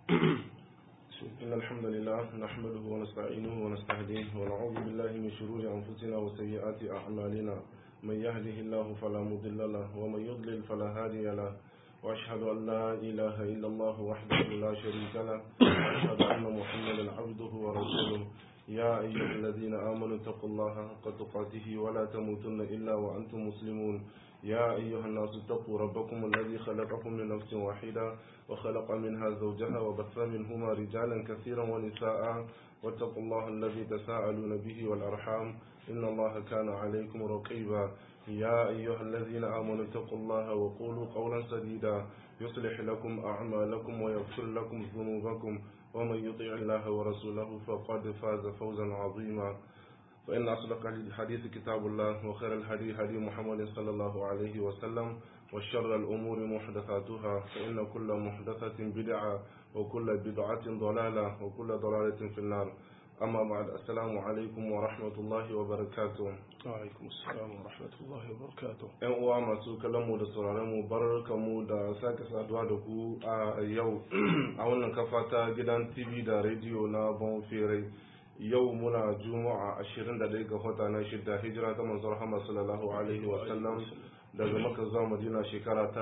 إن الحمد لله نحمده ونستعينه ونستهديه ونعوذ بالله من شرور أنفسنا وسيئات أعمالنا من يهده الله فلا مضل له ومن يضلل فلا هادي له وأشهد أن لا إله إلا الله وحده لا شريك له وأشهد أن محمدا عبده ورسوله يا أيها الذين آمنوا اتقوا الله حق تقاته ولا تموتن إلا وأنتم مسلمون يا أيها الناس اتقوا ربكم الذي خلقكم من نفس واحدة وخلق منها زوجها وبث منهما رجالا كثيرا ونساء واتقوا الله الذي تساءلون به والأرحام إن الله كان عليكم رقيبا يا أيها الذين آمنوا اتقوا الله وقولوا قولا سديدا يصلح لكم أعمالكم ويغفر لكم ذنوبكم ومن يطيع الله ورسوله فقد فاز فوزا عظيما فإن أصدق الحديث كتاب الله وخير الهدي هدي محمد صلى الله عليه وسلم وشر الأمور محدثاتها فإن كل محدثة بدعة وكل بدعة ضلالة وكل ضلالة في النار أما بعد السلام عليكم ورحمة الله وبركاته alaikum assalam wa rahmatullahi wa barakatuh ‘Yan uwa masu kallonmu da sauraronmu barkamu da sake saduwa da ku a yau a wannan kafa ta gidan TV da rediyo na Bonfere yau muna juma'a 21 ga wata na shidda hijira ta manzon Muhammad sallallahu alaihi wa sallam daga Makka zuwa Madina shekara ta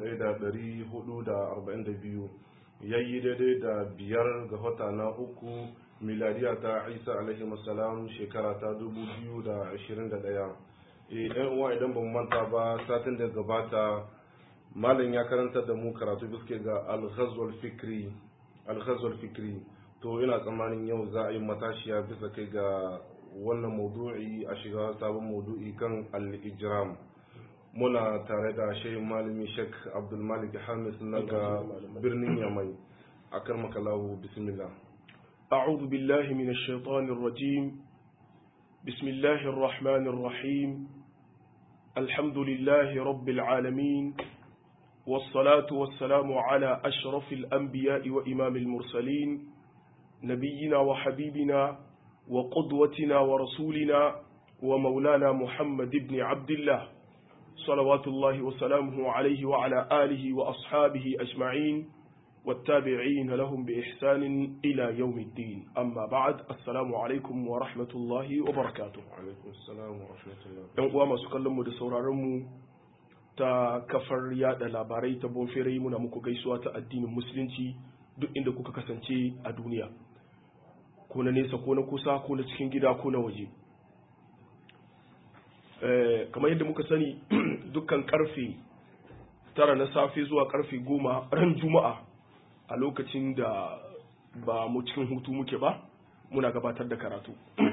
1442 yayi daidai da biyar ga wata na uku miladiya ta Isa alaihi salam shekara ta 2021 eh uwa idan ban manta ba satin da gabata malam ya karanta da mu karatu biske ga al-ghazwal fikri al-ghazwal fikri to ina tsammanin yau za a yi matashiya bisa kai ga wannan maudu'i a shiga sabon maudu'i kan al-ijram muna tare da shehin malami shek abdulmalik hamis na ga birnin yamai a karmakalahu bismillah أعوذ بالله من الشيطان الرجيم بسم الله الرحمن الرحيم الحمد لله رب العالمين والصلاة والسلام على أشرف الأنبياء وإمام المرسلين نبينا وحبيبنا وقدوتنا ورسولنا ومولانا محمد بن عبد الله صلوات الله وسلامه عليه وعلى آله وأصحابه أجمعين والتابعين لهم بإحسان إلى يوم الدين أما بعد السلام عليكم ورحمة الله وبركاته alaikum assalam wa rahmatullah ‘yan uwa masu kallonmu da sauraronmu ta kafar yada labarai ta bonferai muna muku gaisuwa ta addinin musulunci duk inda kuka kasance a duniya ko na nesa ko na kusa ko na cikin gida ko na waje Eh, kamar yadda muka sani dukkan karfe tara na safe zuwa karfe goma ran juma'a a lokacin da ba mu cikin hutu muke ba muna gabatar da karatu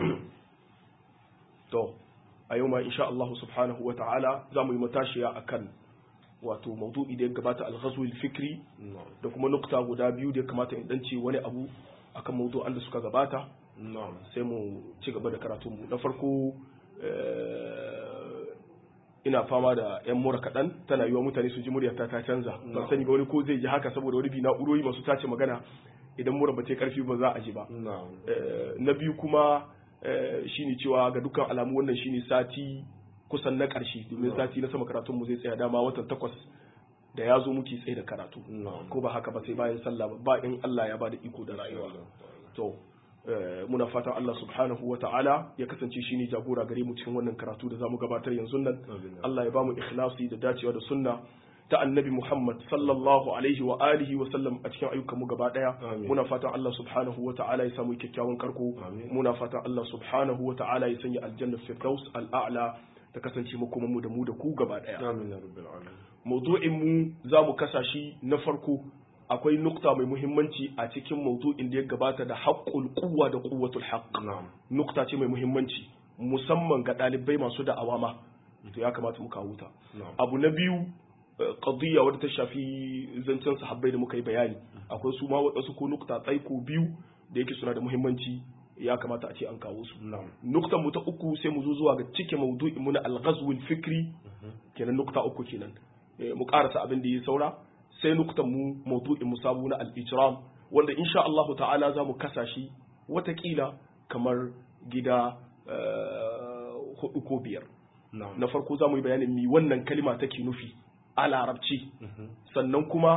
to a yau ma insha Allah subhanahu wa ta'ala za mu yi matashiya akan wato maudu'i da ya gabata al-ghazwil fikri na'am da kuma nukta guda biyu da ya kamata in dance wani abu akan maudu'an da suka gabata na'am sai mu ci gaba da karatunmu na farko eh, ina fama da yan mura kaɗan tana yiwa mutane su ji muryata ta canza ban sani ba wani ko zai ji haka saboda wani bi na'urori masu tace magana idan mura ba ta yi karfi ba za a ji ba na'am Eh, na biyu kuma eh, shine cewa ga dukkan alamu wannan shine sati kusan na ƙarshe domin sati na sama karatun mu zai tsaya dama watan takwas da ya zo muke tsaye da karatu na'am ko ba haka ba sai bayan sallah ba ba in Allah ya bada iko da rayuwa to eh, muna fatan Allah subhanahu wa ta'ala ya kasance shine jagora gare mu cikin wannan karatu da zamu gabatar yanzu nan Amin. Allah ya bamu ikhlasi da dacewa da sunna ta annabi Muhammad sallallahu alaihi wa alihi wa sallam a cikin ayyukan mu gaba daya Amin. muna fatan Allah subhanahu wa ta'ala ya samu kyakkyawan karko Amin. muna fatan Allah subhanahu wa ta'ala ya sanya aljanna firdaus al'a'la ta kasance makoman mu da mu da ku gaba daya amin ya rabbil alamin maudu'in mu za mu kasa shi na farko akwai nukta mai muhimmanci a cikin maudu'in da ya gabata da haƙƙul quwwa da quwwatul haqq na'am nukta ce mai muhimmanci musamman ga ɗalibai masu da'awa ma to ya kamata mu kawo ta na'am abu na biyu eh, qadiyya wadda ta shafi zancen sahabbai da muka yi bayani akwai su ma waɗansu ko nukta tsaiko biyu da yake suna da muhimmanci ya kamata a ce an kawo su na'am nuktan mu ta uku sai mu zo zuwa ga cike maudu'in mu na al-ghazwul fikri kenan nukta uku kenan Eh, mu karasa abin da ya saura sai nuktan mu maudu'in mu sabu na al-ijram wanda insha Allah ta'ala za mu kasa shi watakila kamar gida eh, hudu ko biyar na'am na farko za mu yi bayanin mi wannan kalima take nufi a larabci sannan kuma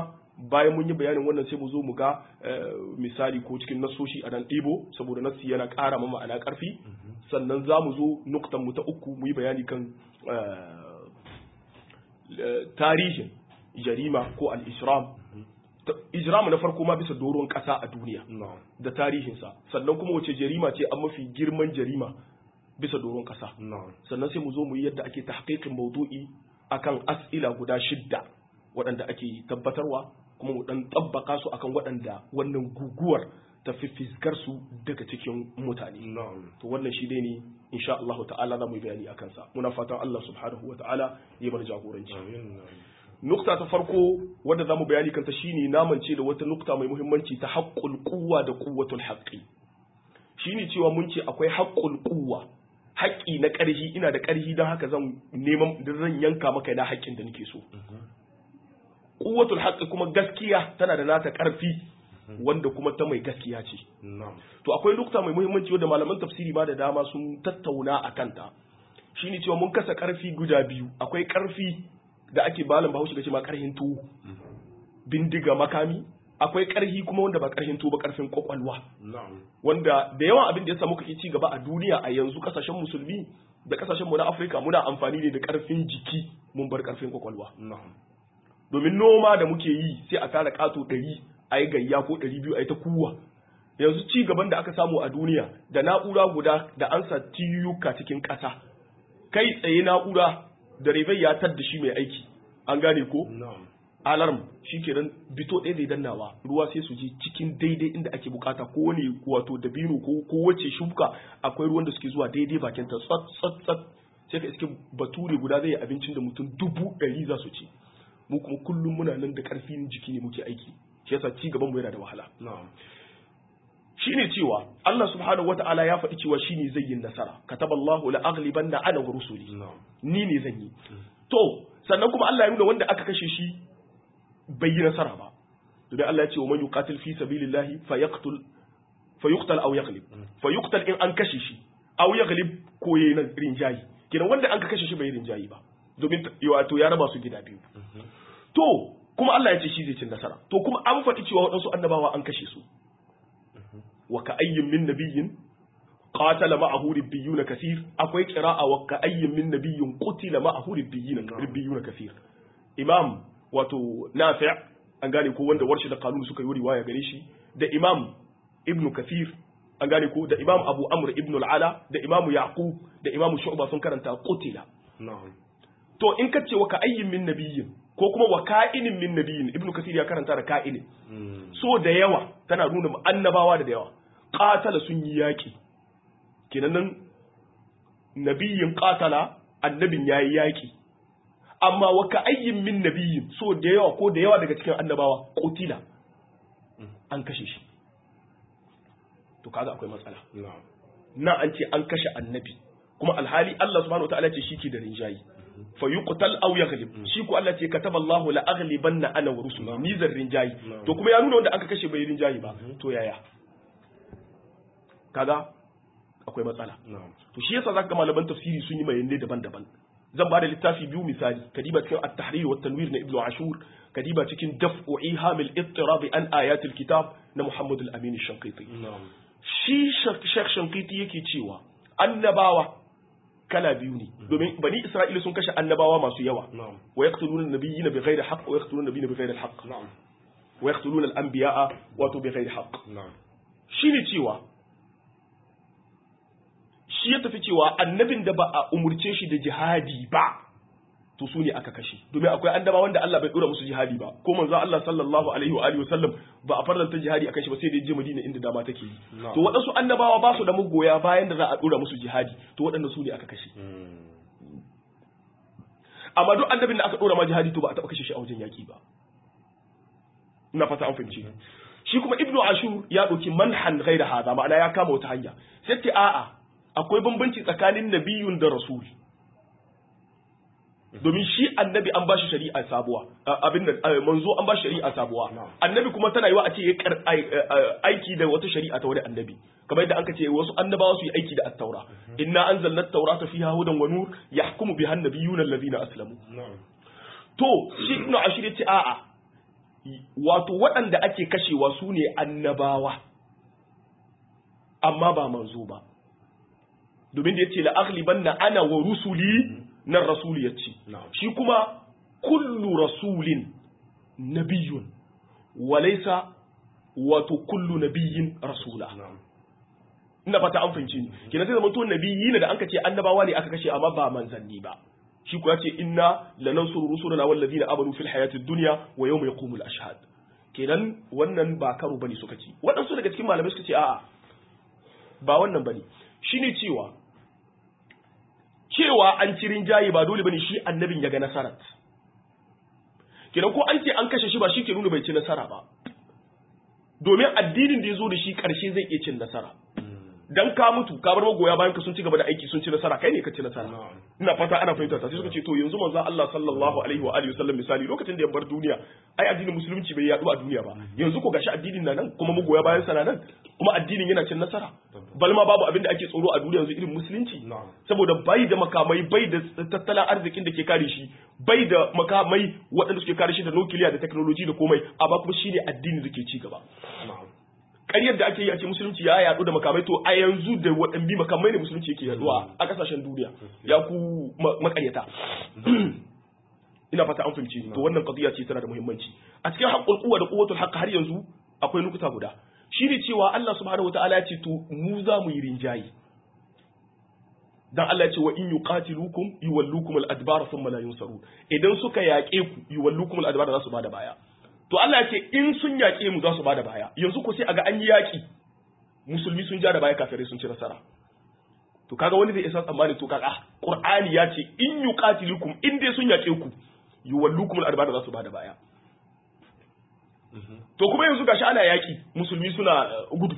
bayan mun yi bayanin wannan sai mu zo mu ga misali ko cikin nasoshi a nan ɗibo saboda nasi yana ƙara ma ma'ana ƙarfi sannan za mu zo nuktan mu ta uku mu yi bayani kan tarihin jarima ko al-isram ijramu na farko ma bisa doron ƙasa a duniya da tarihinsa sannan kuma wace jarima ce an mafi girman jarima bisa doron ƙasa sannan sai mu zo mu yi yadda ake tahqiqin maudu'i akan as'ila guda shidda waɗanda ake tabbatarwa kuma mu dan tabbaka su akan waɗanda wannan guguwar ta fiskar su daga cikin mutane to wannan shi dai ne insha Allah ta'ala za mu yi bayani akan sa muna fatan Allah subhanahu wa ta'ala ya bar jagoranci nukta ta farko wadda za mu bayani kanta shine namance da wata nukta mai muhimmanci ta haqqul quwwa da quwwatul haqqi shine cewa mun ce akwai haqqul quwwa haƙƙi na ƙarhi ina da ƙarhi don haka zan neman zan yanka maka da haƙƙin da nake so quwwatul haqqi kuma gaskiya tana da nata ƙarfi wanda kuma ta mai gaskiya ce to akwai nukta mai muhimmanci wanda malaman tafsiri ma da dama sun tattauna a kanta shine cewa mun kasa ƙarfi guda biyu akwai ƙarfi da ake balan bahaushe gace ma ƙarhin tuwo bindiga makami akwai ƙarhi kuma wanda ba ƙarhin tuwo ba ƙarfin kwakwalwa wanda da yawan abin da ya samu kake ci gaba a duniya a yanzu kasashen musulmi da kasashen mu na Afirka muna amfani ne da ƙarfin jiki mun bar ƙarfin kwakwalwa domin noma da muke yi sai a tara ƙato ɗari a yi gayya ko ɗari biyu a yi ta kuwa yanzu ci gaban da aka samu a duniya da na'ura guda da an sa tiyuka cikin ƙasa kai tsaye na'ura da rebai ya tar da shi mai aiki an gane ko alarm shi kenan bito ɗaya zai dannawa ruwa sai su je cikin daidai inda ake bukata ko wani wato dabino ko ko wace shuka akwai ruwan da suke zuwa daidai bakin ta tsat tsat tsat sai ka iske bature guda zai yi abincin da mutum dubu ɗari za su ci mu kuma kullum muna nan da ƙarfin jiki ne muke aiki shi yasa ci gaban mu yana da wahala shine cewa Allah subhanahu wata'ala ya faɗi cewa shine zai yi nasara kataballahu la aghlibanna ana wa rusuli ni ne zan yi to sannan kuma Allah ya nuna wanda aka kashe shi bai yi nasara ba domin Allah ya ce wa man yuqatil fi sabilillahi fayaqtul fayuqtal aw yaghlib fayuqtal in an kashe shi aw yaghlib ko yayin rinjayi kenan wanda an kashe shi bai rinjayi ba domin wato ya raba su gida biyu to kuma Allah ya ce shi zai ci nasara to kuma an faɗi cewa waɗansu annabawa an kashe su wa ka ayyin min nabiyyin qatala ma'ahu ribbiyun kaseer akwai qira'a wa ka ayyin min nabiyyin qutila ma'ahu ribbiyun ribbiyun kaseer imam wato nafi' an gane ko wanda warshi da kanun suka yi riwaya gare shi da imam ibnu kathir an gane ko da imam abu amr ibnu al-ala da imam yaqub da imam shu'ba sun karanta qutila to in ka ce wa ka ayyin min nabiyyin ko kuma wa ka'inin min nabiyyin ibnu kathir ya karanta da ka'inin so da yawa tana nuna annabawa da yawa qatala sun yi yaki kenan nan nabiyyin qatala annabin yayi yaki amma wa ka ayyin min nabiyyin so da yawa ko da yawa daga cikin annabawa qutila an kashe shi to kaga akwai matsala na an ce an kashe annabi kuma alhali Allah subhanahu wataala ce shi ke da rinjayi fa yuqtal aw yaghlib shi ko Allah ce kataba Allahu la aghlibanna ana wa rusuli ni zan rinjayi to kuma ya nuna wanda aka kashe bai rinjayi ba to yaya kaga akwai matsala to shi yasa zaka malaman tafsiri sun yi bayanai daban-daban zan ba da littafi biyu misali kadiba cikin at-tahrir wa tanwir na ibnu ashur kadiba cikin daf'u ihamil ittirab an ayatil kitab na muhammad al-amin shankiti shi shekh shankiti yake cewa annabawa kala biyu ne domin bani isra'ila sun kashe annabawa masu yawa wa yaqtuluna nabiyina bighairi haqq wa yaqtuluna nabiyina bighairi haqq wa yaqtuluna al-anbiya'a wa bighairi haqq shine cewa shi ya tafi cewa annabin da ba a umurce shi da jihadi ba to su ne aka kashe domin akwai annaba wanda Allah bai dora musu jihadi ba ko manzo Allah sallallahu alaihi wa alihi wasallam ba a farlanta jihadi akan shi ba sai da je Madina inda dama take yi to waɗansu annabawa ba su da mugoya bayan da za a dora musu jihadi to waɗannan su ne aka kashe amma duk annabin da aka dora ma jihadi to ba a taɓa kashe shi a wajen yaki ba ina fata an fahimci shi kuma ibnu ashur ya ɗauki manhan ghaira hada ma'ana ya kama wata hanya sai ce a'a akwai bambanci tsakanin nabiyun da rasul domin shi annabi an bashi shari'a sabuwa abin da manzo an bashi shari'a sabuwa annabi kuma tana yiwa a ce ya aiki da wata shari'a ta wani annabi kamar yadda anka ce wasu annabawa su yi aiki da at-taura inna anzalna at-taurata fiha hudan wa nur yahkumu biha an-nabiyyuna alladhina aslamu to shi ibnu ashir yace a'a wato waɗanda ake kashewa su ne annabawa amma ba manzo ba domin da yace la aghlibanna ana wa rusuli nan rasuli yace na'am shi kuma kullu rasulin nabiyyun walaysa wato kullu nabiyyin rasula na'am ina fata an fahimci ni kenan sai zamanto nabiyyi ne da anka ce annabawa ne aka kashe amma ba manzanni ba shi kuwa ce inna lanansuru rusulana wallazina amanu fil hayatid dunya wa yawma yaqumul ashhad kenan wannan ba karo bane suka ce waɗansu daga cikin malamai suka ce a'a ba wannan bane shine cewa cewa an ci rinjaye ba dole bane shi annabin ya ga nasarat kenan ko an ce an kashe shi ba shi ke nuna bai ci nasara ba domin addinin da ya zo da shi ƙarshe zai iya cin nasara dan ka mutu ka bar magoya bayan ka sun ci gaba da aiki sun ci nasara kai ne ka ci nasara na'am ina fata ana fahimta ta sai suka ce to yanzu manzo Allah sallallahu alaihi wa alihi wasallam misali lokacin da ya bar duniya ai addinin musulunci bai yaɗu a duniya ba yanzu ko gashi addinin na nan kuma magoya bayan sa na nan kuma addinin yana cin nasara bal ma babu abin da ake tsoro a duniya yanzu irin musulunci na'am saboda bai da makamai bai da tattalin arzikin da ke kare shi bai da makamai waɗanda suke kare shi da nukiliya da technology da komai amma kuma shine addini da ke ci gaba na'am ƙaryar da ake yi a ce musulunci ya yaɗu da makamai to a yanzu da waɗanne makamai ne musulunci yake yaɗuwa a ƙasashen duniya ya ku ma- maƙaryata ina fata an fahimci to wannan qadiya ce tana da muhimmanci a cikin haqqul quwwa da quwwatul haqq har yanzu akwai nukuta guda shine cewa Allah subhanahu wataala ya ce to mu za mu yi rinjayi dan Allah ya ce wa in yuqatilukum yuwallukum al-adbar thumma la yunsarun idan suka yaƙe ku yuwallukum al-adbar za su bada baya to Allah ya ce in sun yaƙe mu za su bada baya yanzu ko sai aga an yi yaƙi musulmi sun ja da baya kafirai sun ci nasara to kaga wani zai isa tsammani to kaga qur'ani ya ce in yuqatilukum in dai sun yaƙe ku yuwallukum al-adbar za su bada baya to kuma yanzu gashi ana yaƙi musulmi suna uh, gudu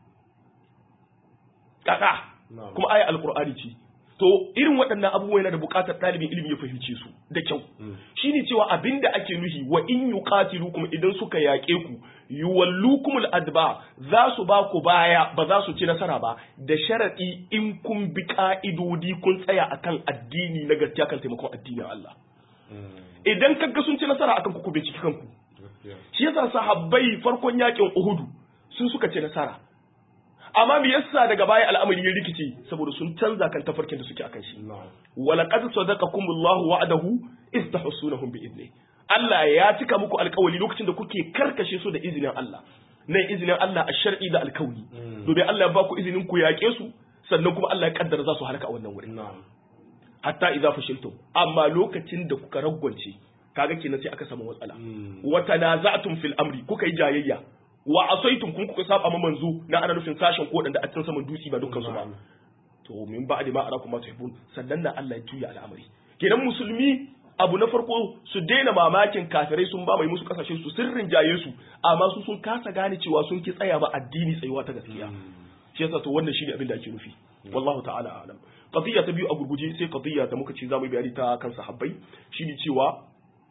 kaka na'am kuma aya alqur'ani ce to irin waɗannan abubuwa yana da buƙatar ɗalibin ilimi ya fahimce su da kyau shine cewa abinda ake nuhi wa in yuqatilukum idan suka yaƙe ku yuwallukum al-adba za su ba ku baya ba za su ci nasara ba da sharadi in kun bi ka'idodi kun tsaya akan addini na gaskiya kan taimakon addinin Allah idan kaga sun ci nasara akan ku ku binciki kanku gaskiya shi yasa sahabbai farkon yakin Uhudu sun suka ci nasara amma me yasa daga baya al'amari ya rikice saboda sun canza kan tafarkin da suke akan shi na'am walaqad sadaqakumullahu wa'adahu iz tahsunahum bi idni Allah ya cika muku alƙawari lokacin da kuke karkashe su da izinin Allah nan izinin Allah a shar'i da alƙawari domin Allah ya ba ku izinin ku yaƙe su sannan kuma Allah ya kaddara za su halaka a wannan wurin na'am hatta idza fashiltum amma lokacin da kuka ragwance kaga kenan sai aka samu matsala Mm. wa tanaza'tum fil amri kuka yi jayayya wa asaitum kun kuka saba ma manzo na ana nufin sashen ko da a cikin saman dutse ba dukkan su ba Na'am. to min ba'di ma arakum ma tuhibbun sannan na Allah ya juya al'amari kenan musulmi abu na farko su daina mamakin kafirai sun ba mai musu kasashe su sirrin jaye su amma su sun kasa gane cewa sun ki tsaya ba addini tsayuwa ta gaskiya shi yasa to wannan shine abin da ake nufi wallahu ta'ala alam qadiyya ta biyu a gurguje sai qadiyya da muka ce zamu yi bayani ta kan sahabbai shine cewa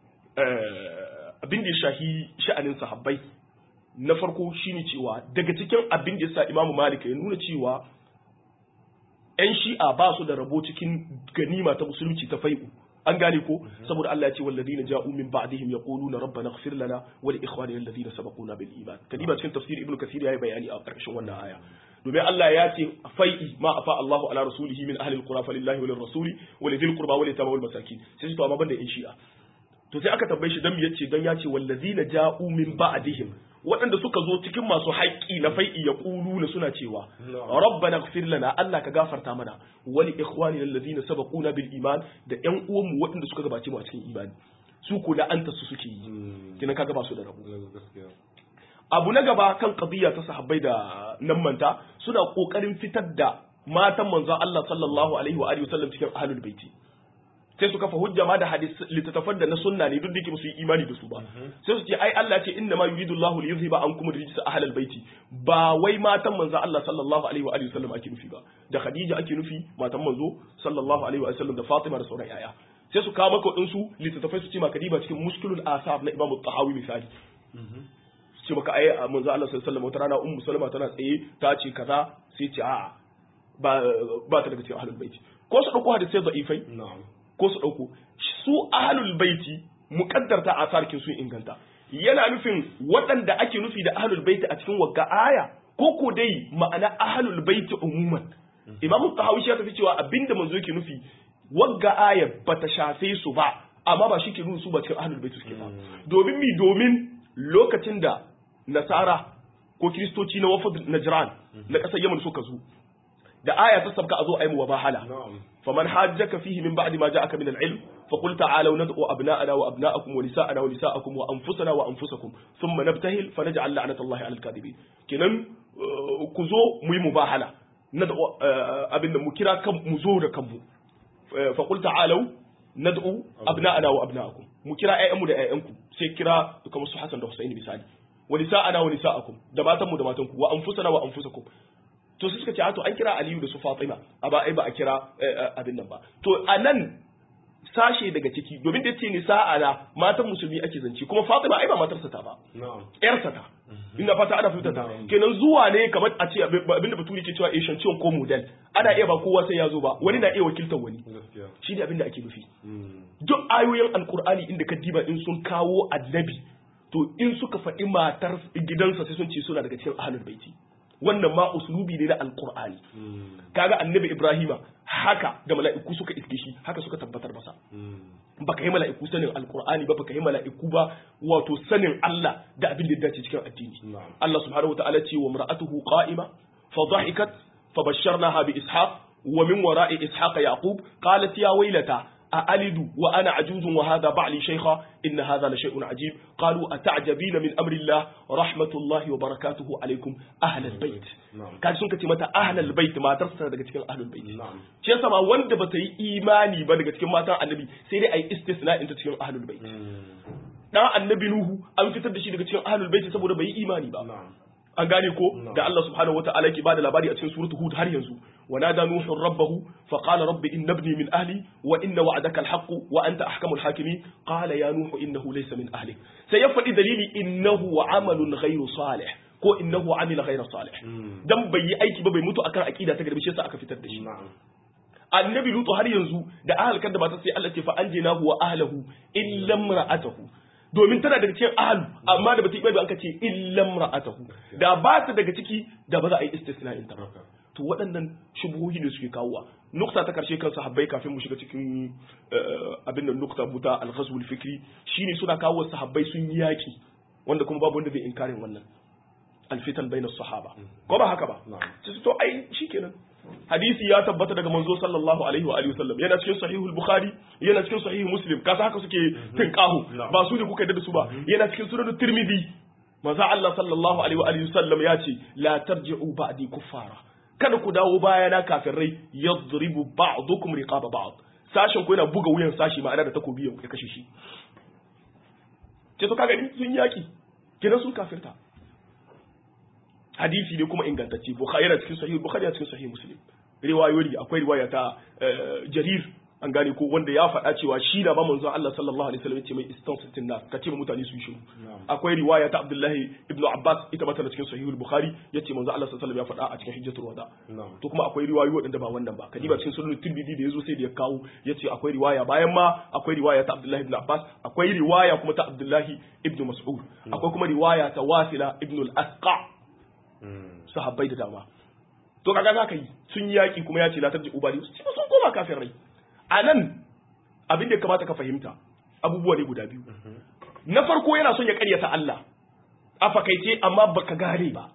eh, abin da ya shahi sha'anin sahabbai na farko shine cewa daga cikin abin da yasa Imam Malik ya nuna cewa ‘yan shi'a ba su da rabo cikin ganima ta musulunci ta fai'u an gane ko saboda Allah ya ce walladina ja'u min ba'dihim yaquluna rabbana ighfir lana wa li ikhwanina alladhina sabaquna bil iman kadiba cikin tafsir ibnu kathir yayi bayani a karkashin wannan aya domin Allah ya ce fai'i ma afa Allahu ala rasulihi min ahli alqura falillahi wa lirrasuli wa lidhil qurba wa litama wal masakin sai su to amma banda ‘yan shi'a to sai aka tambaye shi dan me yace dan ya ce wallazina ja'u min ba'dihim waɗanda suka zo cikin masu haƙƙi na fai'i ya na suna cewa Na'am. rabbana ighfir lana Allah ka gafarta mana wa li ikhwani alladhina sabaquna bil iman da ƴan uwanmu waɗanda suka gabace mu a cikin imani su ko da anta su suke yi Mm. kina kaga ba su da rabo gaskiya abu na gaba kan qadiyya ta sahabbai da nan manta suna kokarin fitar da matan manzon Allah sallallahu alaihi wa alihi wasallam cikin ahlul baiti sai su kafa hujja ma da hadis littattafan da na sunna ne duk da yake musu yi imani da su ba sai su ce ai Allah ce inna ma yuridu Allahu li yuzhiba ankum rijsa ahlal baiti ba wai matan manzo Allah sallallahu alaihi wa alihi wasallam ake nufi ba da Khadija ake nufi matan manzo sallallahu alaihi wa sallam da Fatima da sauran yaya sai su kawo maka wadansu littattafai su ce maka diba cikin muskilul asar na Imam Tahawi misali su ce maka ai manzo Allah sallallahu alaihi wa sallam wata rana ummu Salama tana tsaye ta ce kaza sai ce a'a ba ba ta daga cikin ahlul baiti ko su dauko hadisai da'ifai na'am ko su ɗauko su ahalul baiti muƙaddarta a sarkin sun inganta yana nufin waɗanda ake nufi da ahlul baiti a cikin wagga aya ko ko dai ma'ana ahlul baiti umuman imamu tahawi ya tafi cewa abinda manzo yake nufi wagga aya bata shafe su ba amma ba shi ke nuna su ba cikin ahlul baiti suke ba domin mi domin lokacin da nasara ko kiristoci na wafad najran na ƙasar yaman suka zo da aya ta sabka a zo a yi mu wabahala faman hajjaka fihi min ba'di ma ja'aka min al-ilm fa qul ta'alu nad'u abna'ana wa abna'akum wa nisa'ana wa nisa'akum wa anfusana wa anfusakum thumma nabtahil fa naj'al la'natallahi 'alal kadhibin kenan ku zo mu yi mubahala nad'u abinda mu kira kan mu zo da kanmu fa qul ta'alu nad'u abna'ana wa abna'akum mu kira ƴaƴanmu da ƴaƴanku sai kira kamar su Hassan da Husaini misali wa nisa'ana wa nisa'akum da matanmu da matanku wa anfusana wa anfusakum to sai suka ce to an kira Aliyu da su Fatima a ba ai ba a kira abin nan ba to anan sashe daga ciki domin da ce ni sa'ala matan musulmi ake zance kuma Fatima ai ba matarsa ta ba yarsa ta ina fata ana fahimta ta kenan zuwa ne kamar a ce abinda baturi ke cewa Asian ciwon ko model ana iya ba kowa sai ya zo ba wani na iya wakiltar wani shi ne abinda ake nufi duk ayoyin alkur'ani inda ka diba in sun kawo annabi to in suka faɗi matar gidansa sai sun ce suna daga cikin ahlul baiti wannan ma uslubi ne na alqur'ani kaga annabi ibrahima haka da mala'iku suka iske shi haka suka tabbatar masa baka yi mala'iku sanin alqur'ani ba baka yi mala'iku ba wato sanin Allah da abin da ya dace cikin addini Allah subhanahu wataala ce wa mar'atuhu qa'ima fa dhahikat fa basharnaha bi ishaq wa min wara'i ishaq yaqub qalat ya waylata أألد وأنا عجوز وهذا بعلي شيخا إن هذا لشيء عجيب قالوا أتعجبين من أمر الله رحمة الله وبركاته عليكم أهل البيت كان سنك متى أهل البيت ما ترسل daga cikin أهل البيت shi yasa ma wanda bata yi imani ba daga cikin matan annabi sai dai ayi istisna ta cikin ahlul bait dan annabi nuhu an fitar da shi daga cikin ahlul bait saboda bai yi imani ba an gane ko da Allah subhanahu wataala yake bada labari a cikin suratul hud har yanzu wa nada nuhu rabbahu fa qala rabbi inna ibni min ahli wa inna wa'daka alhaq wa anta ahkamul hakimin qala ya nuhu innahu laysa min ahlik sai ya faɗi dalili innahu amalun ghayru salih ko innahu amila ghayra salih dan bai yi aiki ba bai mutu akan aqida ta garbi shi yasa aka fitar da shi annabi lutu har yanzu da ahalkar da ba ta sai Allah ce fa anjinahu wa ahlihi illa imra'atahu domin tana daga cikin ahlu amma da bata yi bai an ce illam ra'atahu da ba ta daga ciki da ba za a yi istisna'in ta to waɗannan shubuhohi ne suke kawowa nukta ta karshe kan sahabbai kafin mu shiga cikin abin da nukta buta al-ghazw al-fikri shine suna kawo sahabbai sun yaki wanda kuma babu wanda zai inkarin wannan alfitan bayna sahaba ko ba haka ba to ai shikenan hadisi ya tabbata daga manzo sallallahu alaihi wa alihi wasallam yana cikin sahihul bukhari yana cikin sahih muslim kasa haka suke tinkahu ba su ne kuka yadda da su ba yana cikin sunan tirmidhi manzo Allah sallallahu alaihi wa alihi wasallam ya ce la tarji'u ba'di kuffara kada ku dawo bayana kafirai yadribu ba'dukum riqaba ba'd sashin ku yana buga wuyan sashi ma'ana da takobi ya kashe shi ce to kaga sun yaki kidan sun kafirta hadisi ne kuma ingantacce bukhari yana cikin sahih bukhari yana cikin sahih muslim riwayoyi akwai riwaya ta jarir an gane ko wanda ya faɗa cewa shi da ba manzo Allah sallallahu alaihi wasallam ce mai istansitin nas ka ce mutane su yi shiru akwai riwaya ta Abdullahi ibn Abbas ita ma tana cikin sahih bukhari yace manzo Allah sallallahu alaihi wasallam ya faɗa a cikin hijjatul wada to kuma akwai riwayoyi waɗanda ba wannan ba kadiba cikin sunan tirmidhi da yazo sai da ya kawo yace akwai riwaya bayan ma akwai riwaya ta Abdullahi ibn Abbas akwai riwaya kuma ta Abdullahi ibn Mas'ud akwai kuma riwaya ta Wasila ibn al-Asqa sahabbai da dama to kaga zaka yi sun yaki kuma ya ce la tarji ubali sun koma kafin rai a nan abin da kamata ka fahimta abubuwa ne guda biyu na farko yana son ya karyata Allah a fakaice amma baka gane ba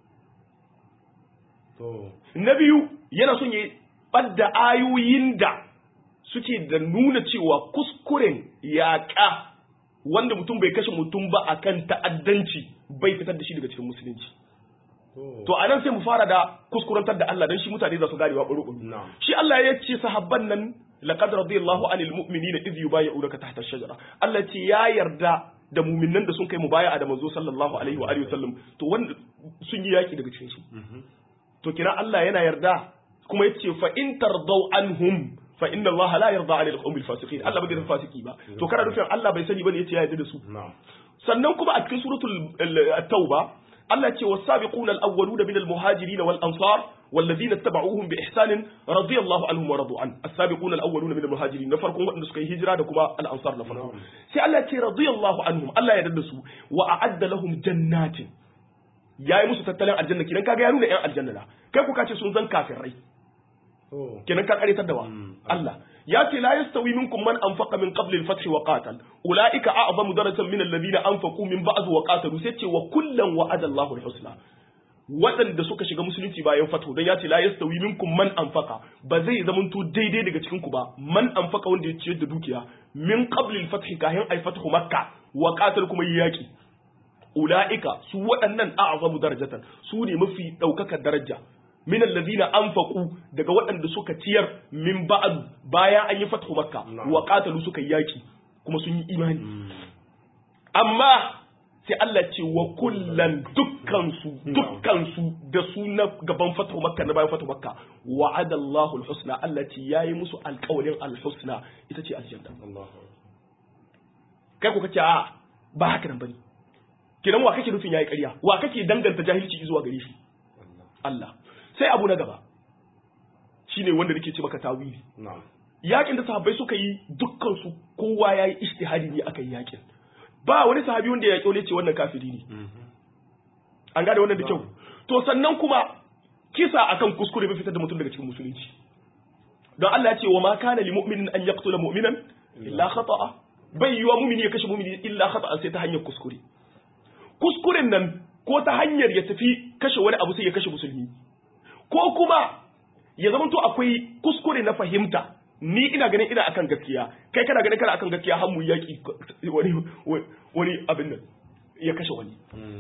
na biyu yana son ya ɓadda ayoyin da suke da nuna cewa kuskuren yaƙa wanda mutum bai kashe mutum ba akan ta'addanci bai fitar da shi daga cikin musulunci to a nan sai mu fara da kuskurantar da Allah don shi mutane za su ganewa ɓuru shi Allah ya ce sahabban nan laqad radiyallahu anil mu'minina idh yubayyi'unaka tahta ash-shajara Allah ce ya yarda da mu'minan da sun kai mubaya'a da manzo sallallahu alaihi wa alihi wasallam to wanda sun yi yaki daga cikin su to kira Allah yana yarda kuma yace fa in tardaw anhum fa inna Allah la yarda 'anil qawmil fasiqin Allah bai yarda fasiki ba to kana nufin Allah bai sani bane yace ya yarda da su sannan kuma a cikin suratul at-tauba Allah ce was-sabiquna al-awwaluna min al-muhajirin wal ansar والذين اتبعوهم بإحسان رضي الله عنهم ورضوا عنه السابقون الأولون من المهاجرين نفرقون وأن سكي هجرة دكما الأنصار نفرقون سي الله يتي رضي الله عنهم الله يدلسوا وأعد لهم جنات يا يمسو تتلين الجنة كنا كاقا ينون إن الجنة لا كيف كاكي سنزن كافر ري كنا كاقا يتدوا الله ياتي لا يستوي منكم من أنفق من قبل الفتح وقاتل أولئك أعظم درجة من الذين أنفقوا من بعد وقاتلوا سيتي وكلا وعد الله الحسنى waɗanda suka shiga musulunci bayan fatu dan ya ce la yastawi minkum man anfaqa ba zai zamanto daidai daga cikin ku ba man anfaqa wanda ya ciyar da dukiya min qabli al-fath kahin ay fathu makka wa qatal kuma yaki ulaika su waɗannan a'zamu darajatan su ne mafi daukakar daraja min alladhina anfaqu daga waɗanda suka ciyar min ba'd bayan an yi fathu makka wa qatalu suka yaki kuma sun yi imani amma sai Allah ce wa kullan dukkansu dukkansu da su na gaban fatu makka na bayan fatu makka wa'ada Allahu al-husna Allah ce yayi musu alƙawarin al-husna ita ce aljanna kai ko kace a ba haka nan bane kidan wa kake nufin yayi ƙarya wa kake danganta jahilci zuwa gare shi Allah sai abu na gaba shine wanda nake ce maka tawili yakin da sahabbai suka yi dukkan su kowa yayi ijtihadi ne akan yakin ba wani sahabi wanda ya kyole ce wannan kafiri ne an gane wannan da kyau to sannan kuma kisa akan kuskure bai fitar da mutum daga cikin musulunci don Allah ya ce wa ma kana li mu'minin an yaqtula mu'minan illa khata'a bai yiwa mu'mini ya kashe mu'mini illa khata'a sai ta hanyar kuskure kuskuren nan ko ta hanyar ya tafi kashe wani abu sai ya kashe musulmi ko kuma ya zama to akwai kuskure na fahimta ni ina ganin ina akan gaskiya kai kana ganin kana akan gaskiya har mu yaki wani wani abin nan ya kashe wani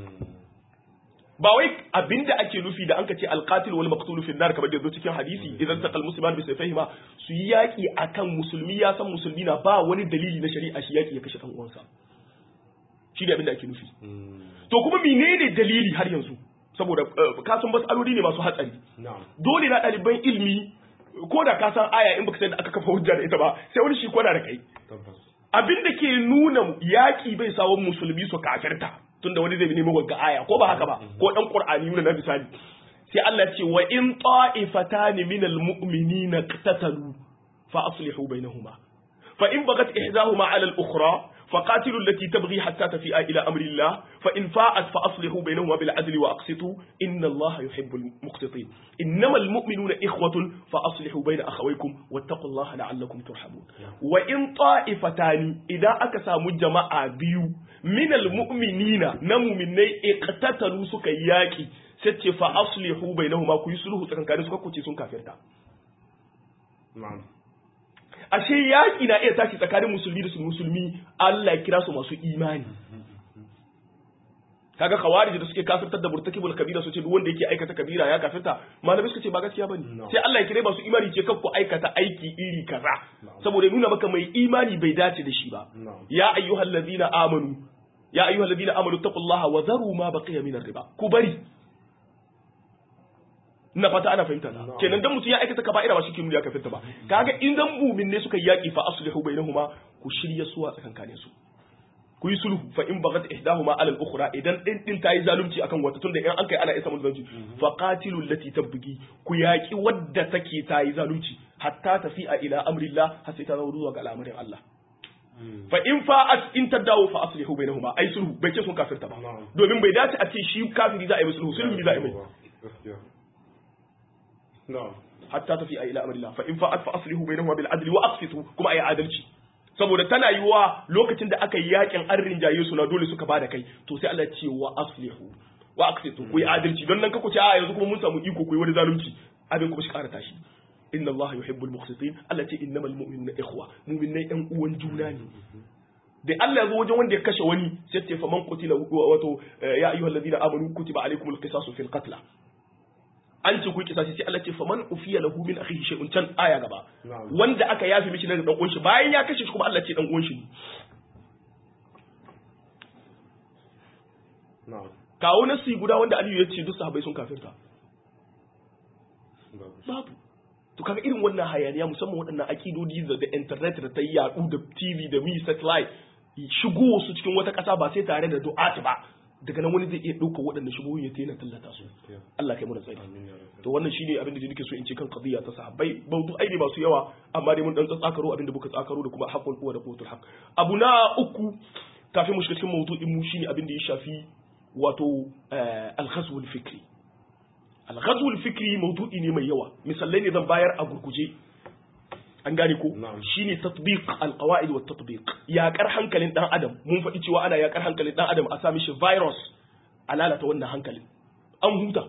ba wai abinda ake nufi da an ka ce alqatil wal maqtul fi nar kamar da zo cikin hadisi idan taqal musliman bi sayfihima su yi yaki akan musulmi ya san musulmi na ba wani dalili na shari'a shi yaki ya kashe dan uwansa shi ne abinda ake nufi to kuma menene dalili har yanzu saboda ka san masaloli ne masu hatsari dole na ɗaliban ilmi ko da ka san aya in baka san da aka kafa hujja da ita ba sai wani shi kwana da kai abin da ke nuna yaƙi bai sawon musulmi su kafirta tunda wani zai nemi wagga aya ko ba haka ba ko dan qur'ani na misali sai Allah ce wa in ta'ifatan min almu'minina qatatalu fa aslihu bainahuma fa in bagat ihdahuma 'ala al-ukhra فقاتلوا التي تبغي حتى تفيء إلى أمر الله فإن فاءت فأصلحوا بينهما بالعدل وأقسطوا إن الله يحب المقسطين إنما المؤمنون إخوة فأصلحوا بين أخويكم واتقوا الله لعلكم ترحمون وإن طائفتان إذا أكسى مجمع بيو من المؤمنين نمو مني اقتتلوا سكياكي ستي فأصلحوا بينهما كيسلوه سكن كانوا سكوتي سن كافرتا نعم ashe yaƙi na iya tashi tsakanin musulmi da musulmi Allah ya kira su masu imani kaga khawarij da suke kafirtar da murtakibul kabira su ce duk wanda yake aikata kabira ya kafirta malamai suka ce ba gaskiya bane sai Allah ya kire masu imani ce kakku aikata aiki iri kaza saboda nuna maka mai imani bai dace da shi ba ya ayyuhal ladina amanu ya ayyuhal ladina amanu taqullaha wa zaru ma baqiya min riba ku bari ina fata ana fahimta na kenan dan mutum ya aikata kaba'ira ba shi kin ya kafirta ba kaga in dan mu'min ne suka yaki fa aslihu bainahuma ku shirya suwa tsakankanin su ku yi sulhu fa in bagat ihdahuma ala al-ukhra idan din din tayi zalunci akan wata tunda in an kai ana isa mun zalunci fa qatilu allati tabghi ku yaki wadda take tayi zalunci hatta tafi'a ila amrillah har sai ta zo zuwa ga al'amarin Allah fa in fa'at in tadawu fa aslihu bainahuma ai sulhu bai ce sun kafirta ba domin bai dace a ce shi kafiri za a yi sulhu sulhu za a yi mai hatta tafi ila amrillah fa in fa'at fa aslihu bainahuma bil adli wa aqsitu kuma ayi adalci saboda tana yiwa lokacin da aka yi yakin an rinjaye su na dole suka bada kai to sai Allah ya ce wa aslihu wa aqsitu ku yi adalci don nan ka ku ce a yanzu kuma mun samu iko ku yi wani zalunci abin kuma shi ƙara tashi inna Allah yuhibbul muqsitin Allah ce innamal mu'minuna ikhwa mu'minai ɗan uwan juna ne da Allah ya zo wajen wanda ya kashe wani sai ce fa man qutila wato ya ayyuhallazina amanu kutiba alaykumul qisasu fil qatl an ce ku yi kisasi sai Allah ce faman ufiya lahu min akhihi shay'un can aya gaba wanda aka yafi mishi daga dan uwan shi bayan ya kashe shi kuma Allah ce dan uwan shi kawo nasi guda wanda Aliyu ya ce duk sahabbai sun kafirta babu to kaga irin wannan hayaniya musamman waɗannan akidodi da da internet da ta yi yaɗu da TV da mi satellite shigo su cikin wata ƙasa ba sai tare da du'at ba daga nan wani zai iya ɗauka waɗannan shubuhun ya taina tallata su Allah kai mu da tsari amin ya rabbi to wannan shine abin da nake so in ce kan qadiyya ta sahabbai bautu aini masu yawa amma dai mun dan tsakaro abin da muka tsakaro da kuma haqqul quwa da quwwatul haqq abu na uku kafin mu shiga cikin mawdu'in mu shine abin da ya shafi wato al-ghazw al-fikri al-ghazw al-fikri mawdu'i ne mai yawa misalai ne zan bayar a gurguje an gane ko Na'am. shine tatbiq al-qawaid wa tatbiq yaƙar hankalin dan adam mun faɗi cewa ana yaƙar hankalin dan adam a sa mishi virus a lalata wannan hankalin an huta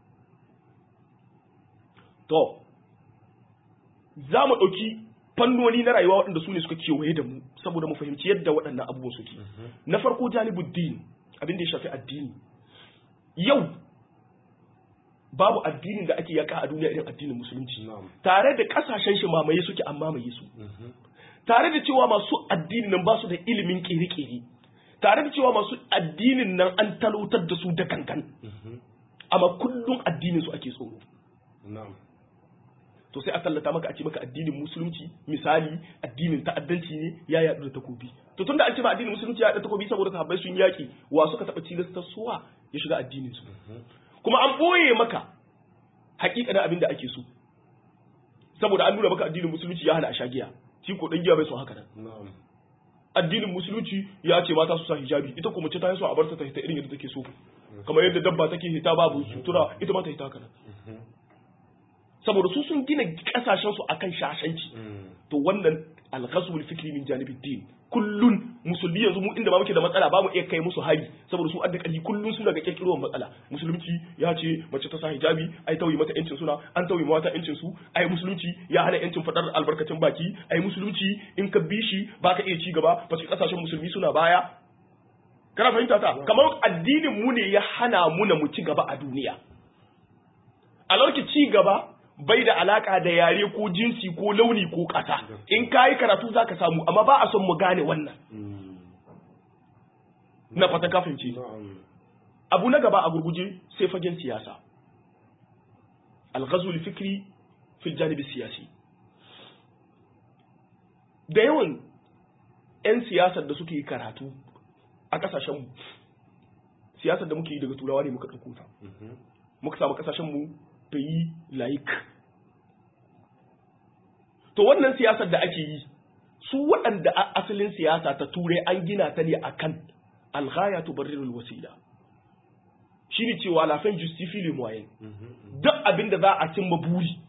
to za mu ɗauki fannoni na rayuwa waɗanda su ne suka kewaye da mu saboda mu fahimci yadda waɗannan abubuwan suke na farko janibuddin abin da ya shafi addini yau babu addinin da ake yaka a duniya irin addinin musulunci na'am tare da kasashen shi mamaye suke an mamaye su Mhm. tare da cewa masu addinin nan ba su da ilimin kere-kere tare da cewa masu addinin nan an talautar da su da gangan Mhm. amma kullum addinin su ake tsoro na'am to sai a tallata maka a ce maka addinin musulunci misali addinin ta'addanci ne ya yaɗu da takobi to tunda an ce ba addinin musulunci ya yaɗu da takobi saboda sahabbai sun yaki wa suka taɓa cilastar suwa ya shiga addinin su kuma an boye maka hakikanin abin da ake so saboda an nuna maka addinin musulunci ya hana a shagiya shi ko dan giya bai so haka nan na'am addinin musulunci ya ce mata su sa hijabi ita kuma ce ta yi so a barta ta hita irin yadda take so kamar yadda dabba take hita babu sutura ita ma ta hita haka nan Mhm. saboda su sun gina kasashen su akan shashanci Mm. to wannan alghaswul fikri min janibid din kullun musulmi yanzu mu inda ba muke da matsala ba mu iya kai musu hari saboda su adda kali kullun su daga kirkirowar matsala musulunci ya ce mace ta sa hijabi ai tauye mata yancin suna an tauye mata yancin su ai musulunci ya hana yancin fadar albarkacin baki ai musulunci in ka bi shi baka iya ci gaba ba kasashen musulmi suna baya kana fahimta ta kamar addinin mu ne ya hana mu na mu ci gaba a duniya a lokacin ci gaba bai da alaka da yare ko jinsi ko launi ko ƙasa in ka yi karatu za ka samu amma ba a son mu gane wannan Mm. na fata kafin ce na'am abu na gaba a gurguje sai fagen siyasa alghazul fikri fil janibi siyasi da yawan 'yan siyasar da suke yi karatu a kasashenmu siyasar da muke yi daga turawa ne muka ɗauko ta Mhm. muka samu kasashenmu yi laik to wannan siyasar da ake yi su waɗanda a asalin siyasa ta turai an gina ta ne akan alghaya tubarrirul wasila shine cewa la fin justifie le moyen Mhm. duk abin da za a cimma buri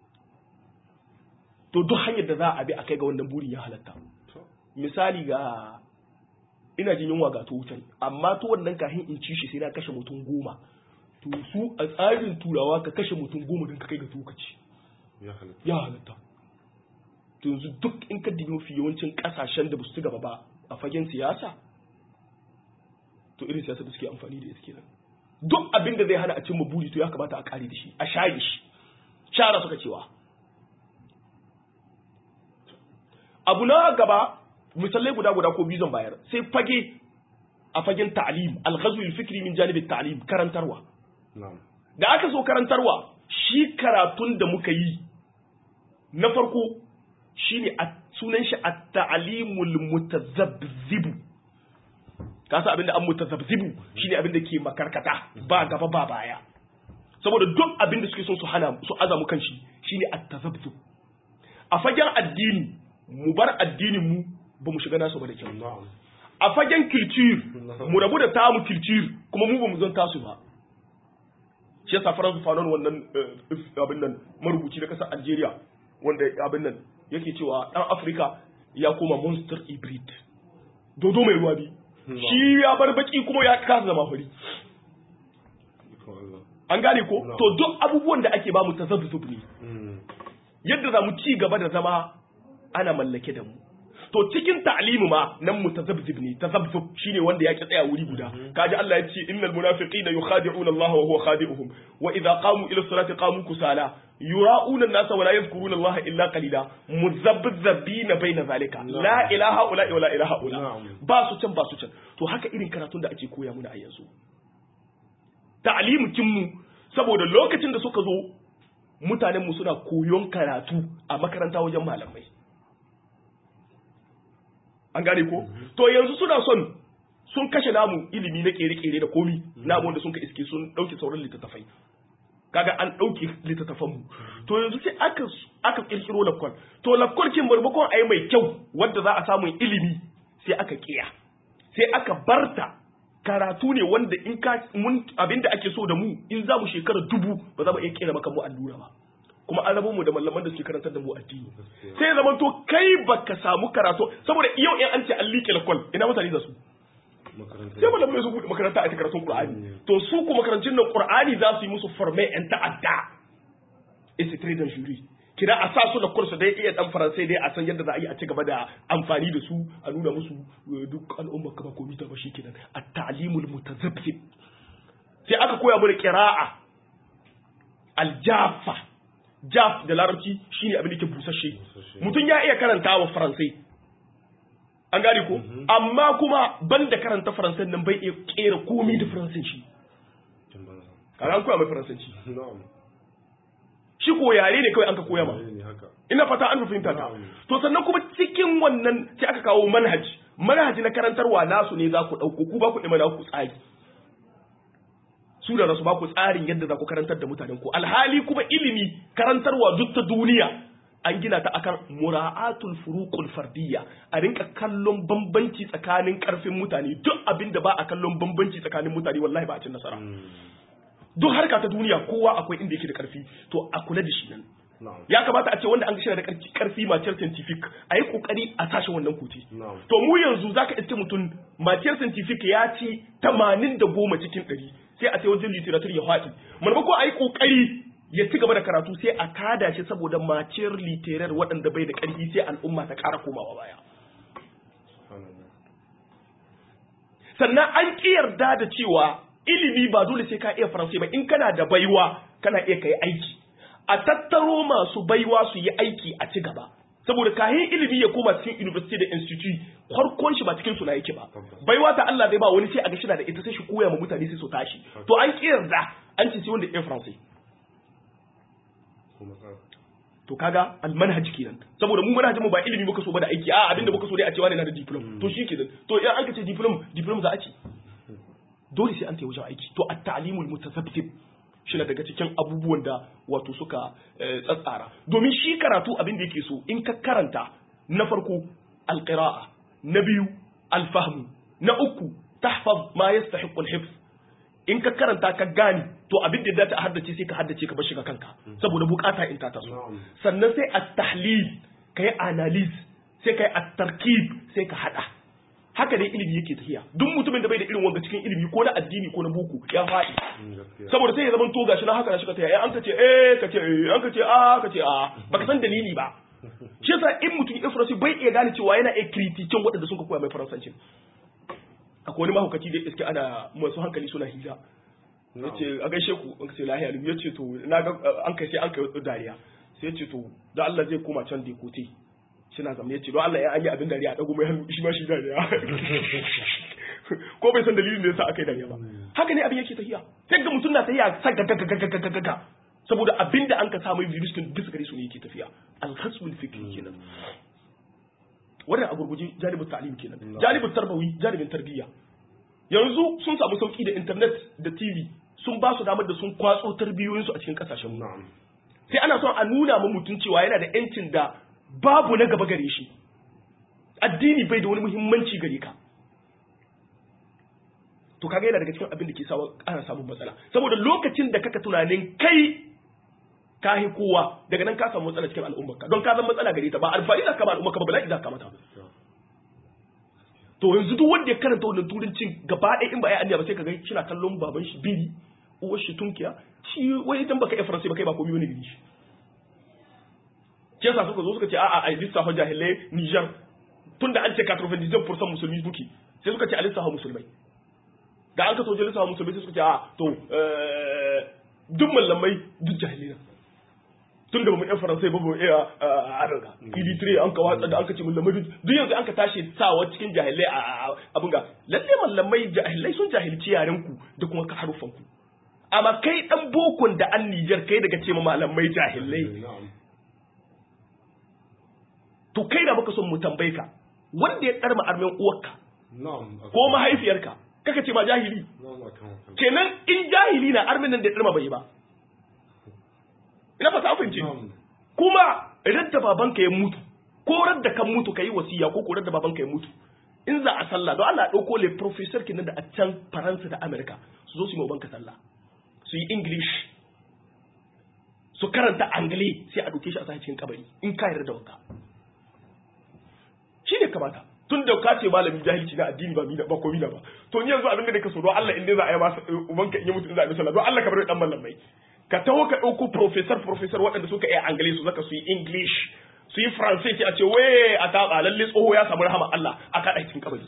to duk hanyar da za a bi a kai ga wannan burin ya halatta To. misali ga ina jin yunwa ga to wutan amma to wannan kahin in ci shi sai na kashe mutum goma to su a tsarin turawa ka kashe mutum goma don ka kai ga to ka ci ya halatta ya halatta to yanzu duk in ka dibi mafi yawancin kasashen da ba su ci gaba ba a fagen siyasa to irin siyasa da suke amfani da ita kenan duk abin da zai hana a cimma buri to ya kamata a kare da shi a shaye shi shara suka cewa abu na gaba misalai guda guda ko biyu zan bayar sai fage a fagen ta'lim al-ghazw fikri min janib at-ta'lim karantarwa na'am da aka so karantarwa shi karatun da muka yi na farko shine a sunan shi at-ta'limul mutazabzibu ka san abinda an mutazabzibu shine abinda ke makarkata ba gaba ba baya saboda duk abinda suke son su hana su azamu kan shi shine at-tazabzub a fagen addini mu bar addinin mu ba mu shiga nasu ba da kyau na'am a fagen culture mu rabu da tamu culture kuma mu ba mu zan tasu ba shi yasa Faransu Fanon wannan eh, abin nan marubuci na kasar Algeria wanda abin nan yake cewa dan Afirka ya koma monster hybrid dodo mai ruwa bi shi ya bar baki kuma ya kasa zama fari ikon Allah an gane ko No. to duk abubuwan da ake ba mu tazabbub ne Mm. yadda za mu ci gaba da zama ana mallake da mu to cikin ta'limu ma nan mu tazabzib ne tazabzub shine wanda yake tsaya wuri guda kaji Allah ya ce innal munafiqina yukhadi'una Allah wa huwa khadi'uhum wa idza qamu ila salati qamu kusala yura'una an-nasa wa la yadhkuruna Allah illa qalila muzabzabina baina zalika la ilaha illa wa la ilaha illa Na'am. ba su can ba su can to haka irin karatun da ake koya muna a yanzu ta'limukin mu saboda lokacin da suka zo mutanen mu suna koyon karatu a makaranta wajen malamai an gane ko to yanzu suna son sun kashe namu ilimi na kere-kere da komi namu wanda sun ka iske sun ɗauke sauran littattafai kaga an ɗauke littattafanmu to yanzu sai aka aka kirkiro lakwal to lakwal kin maimakon a yi mai kyau wadda za a samu ilimi sai aka kiya sai aka barta karatu ne wanda in ka mun abinda ake so da mu in za mu shekara dubu ba za mu iya kera maka mu allura ba kuma an rabo mu da malaman da suke karantar da mu addini sai ya zama to kai baka samu karatu saboda yau in an ce an liƙe lakwal ina mutane za su sai malamai su buɗe makaranta a karatun Qur'ani to su ku makarantun nan Qur'ani za su yi musu forme yan ta'adda it's a trade and jury kina a sa su da kursu dai iya dan faransai dai a san yadda za a yi a ci gaba da amfani da su a nuna musu duk al'umma kama komai ta ba kenan at-ta'limul mutazabbib sai aka koya mana qira'a al-jaffa jaf da larabci shine abin da ke busasshe mutum ya iya karanta wa faransai an gane ko amma kuma banda karanta faransan nan bai iya kera komai da faransanci kaga an koya mai faransanci shi ko yare ne kawai an ka koya ma ina fata an fahimta ta to sannan kuma cikin wannan sai aka kawo manhaj manhaj na karantarwa nasu ne za ku dauko ku ba ku imana ku tsari su da rasu ba ku tsarin yadda za ku karantar da mutanen ku alhali kuma ilimi karantarwa duk ta duniya an gina ta akan mura'atul furuqul fardiyya a rinka kallon bambanci tsakanin karfin mutane duk abin da ba a kallon bambanci tsakanin mutane wallahi ba a cin nasara duk harka ta duniya kowa akwai inda yake da karfi to a kula da shi nan ya kamata a ce wanda an gashira da karfi matiyar scientific a yi kokari a tashi wannan kuti to mu yanzu zaka iske mutum matiyar scientific ya ci tamanin da goma cikin ɗari sai a ce wajen literature ya faɗi maimakon a yi kokari ya ci gaba da karatu sai a kada shi saboda maciyar literar waɗanda bai da ƙarfi sai al'umma ta ƙara komawa baya sannan an ƙi yarda da cewa ilimi ba dole sai ka iya faransai ba in kana da baiwa kana iya kai aiki a tattaro masu baiwa su yi aiki a ci gaba saboda kayan ilimi ya koma cikin university da institute farkon shi ba cikin suna yake ba baiwa ta Allah zai ba wani sai a ga shida da ita sai shi koya ma mutane sai su tashi to an ƙi yarda an ce sai wanda iya faransai to kaga almanhaj kenan saboda mu manhajin mu ba ilimi muka so ba da aiki a abinda muka so dai a cewa ne na da diploma to shi kenan to idan an ka ce diploma diploma za a ce dole sai an tayi wajen aiki to at-ta'limul mutasabbib shi na daga cikin abubuwan da wato suka tsatsara domin shi karatu abin da yake so in ka karanta na farko alqira'a na biyu alfahmu na uku tahfaz ma yastahiqu al-hifz in ka karanta ka gane to abin da ta haddace sai ka haddace ka bar shi ga kanka saboda bukata in ta taso sannan sai at-tahlil kai analysis sai kai at-tarkib sai ka hada haka dai ilimi yake tafiya duk mutumin da bai da irin wanga cikin ilimi ko na addini ko na boko ya faɗi saboda sai ya zama to gashi na haka na shi ka tafiya an ka ce eh ka ce eh an ka ce a ka ce a baka san dalili ba shi yasa in mutum ya faransa bai iya gane cewa yana iya kritikin waɗanda sun ka koya mai faransancin akwai wani mahaukaci da iske ana masu hankali suna hira ya ce a gaishe ku an ce lahiya ya ce to na ga an kai sai an kai dariya sai ya ce to da Allah zai koma can da kote shi na zamne ya ce don Allah ya an yi abin dariya a dago mai hannu shi ma shi dariya ko bai san dalilin da yasa aka yi dariya ba haka ne abin yake tafiya sai ga mutum na tafiya sagagagagagaga saboda abin da an ka samu virus din bisa gare su ne yake tafiya al-khasbul fikri kenan wannan a gurguje jalibin ta'lim kenan jalibin tarbawi jalibin tarbiyya yanzu sun samu sauki da internet da tv sun ba su damar da sun kwatso tarbiyoyinsu a cikin kasashen mu sai ana son a nuna ma mutum cewa yana da yancin da babu na gaba gare shi addini bai da wani muhimmanci gare ka to kaga yana daga cikin abin da ke sawa ana samun matsala saboda lokacin da kaka tunanin kai ka yi kowa daga nan ka samu matsala cikin al'ummarka don ka zama matsala gare ta ba alfahari za ka ba al'ummarka ba bala'i za ka mata to yanzu duk wanda ya karanta wannan turancin gaba ɗaya in ba ya aniya ba sai ka ga shi na kallon baban shi biri uwar shi tunkiya shi wai idan baka iya faransa ba kai ba komai wani gari shi ke yasa suka zo suka ce a'a ai lissafa jahilai Niger tunda an ce 99% musulmi duki sai suka ce a lissafa musulmai da an ka soje lissafa musulmai sai suka ce a to duk mallamai duk jahilai tun da ba mu yan faransai ba mu iya araga id3 an ka watsa da an ka ce mallamai duk yanzu an ka tashi sawa cikin jahilai a abin ga lalle mallamai jahilai sun jahilci yaren ku da kuma ka harufan ku amma kai dan bokon da an Nijar kai daga ce ma malamai jahilai to kai da muka son mu tambaye ka wanda ya tsarma armen uwarka na'am ko mahaifiyarka kaka ce ma jahili na'am akan kenan in jahili na armin nan da irma bai yi ba ina fata an fahimce na'am kuma radda babanka ya mutu ko radda kan mutu ka yi wasiya ko ko radda babanka ya mutu in za a sallah don Allah ɗauko le professor kinan da a can Faransa da Amerika su zo su yi banka sallah su yi English su karanta Angli sai a ɗauke shi a sa cikin kabari in ka yarda da wanka shi ne kamata tun da ka ce malami jahilci na addini ba mina ba ko mina ba to ni yanzu abin da nake so don Allah in dai za a yi masa ubanka in ya mutu in za a yi sallah don Allah ka bar dan mallamai ka taho ka ɗauko professor professor waɗanda suka iya Angli su zaka su yi English su yi faransai ce a ce waye a taɓa lalle tsoho ya samu rahama Allah a kaɗa cikin kabari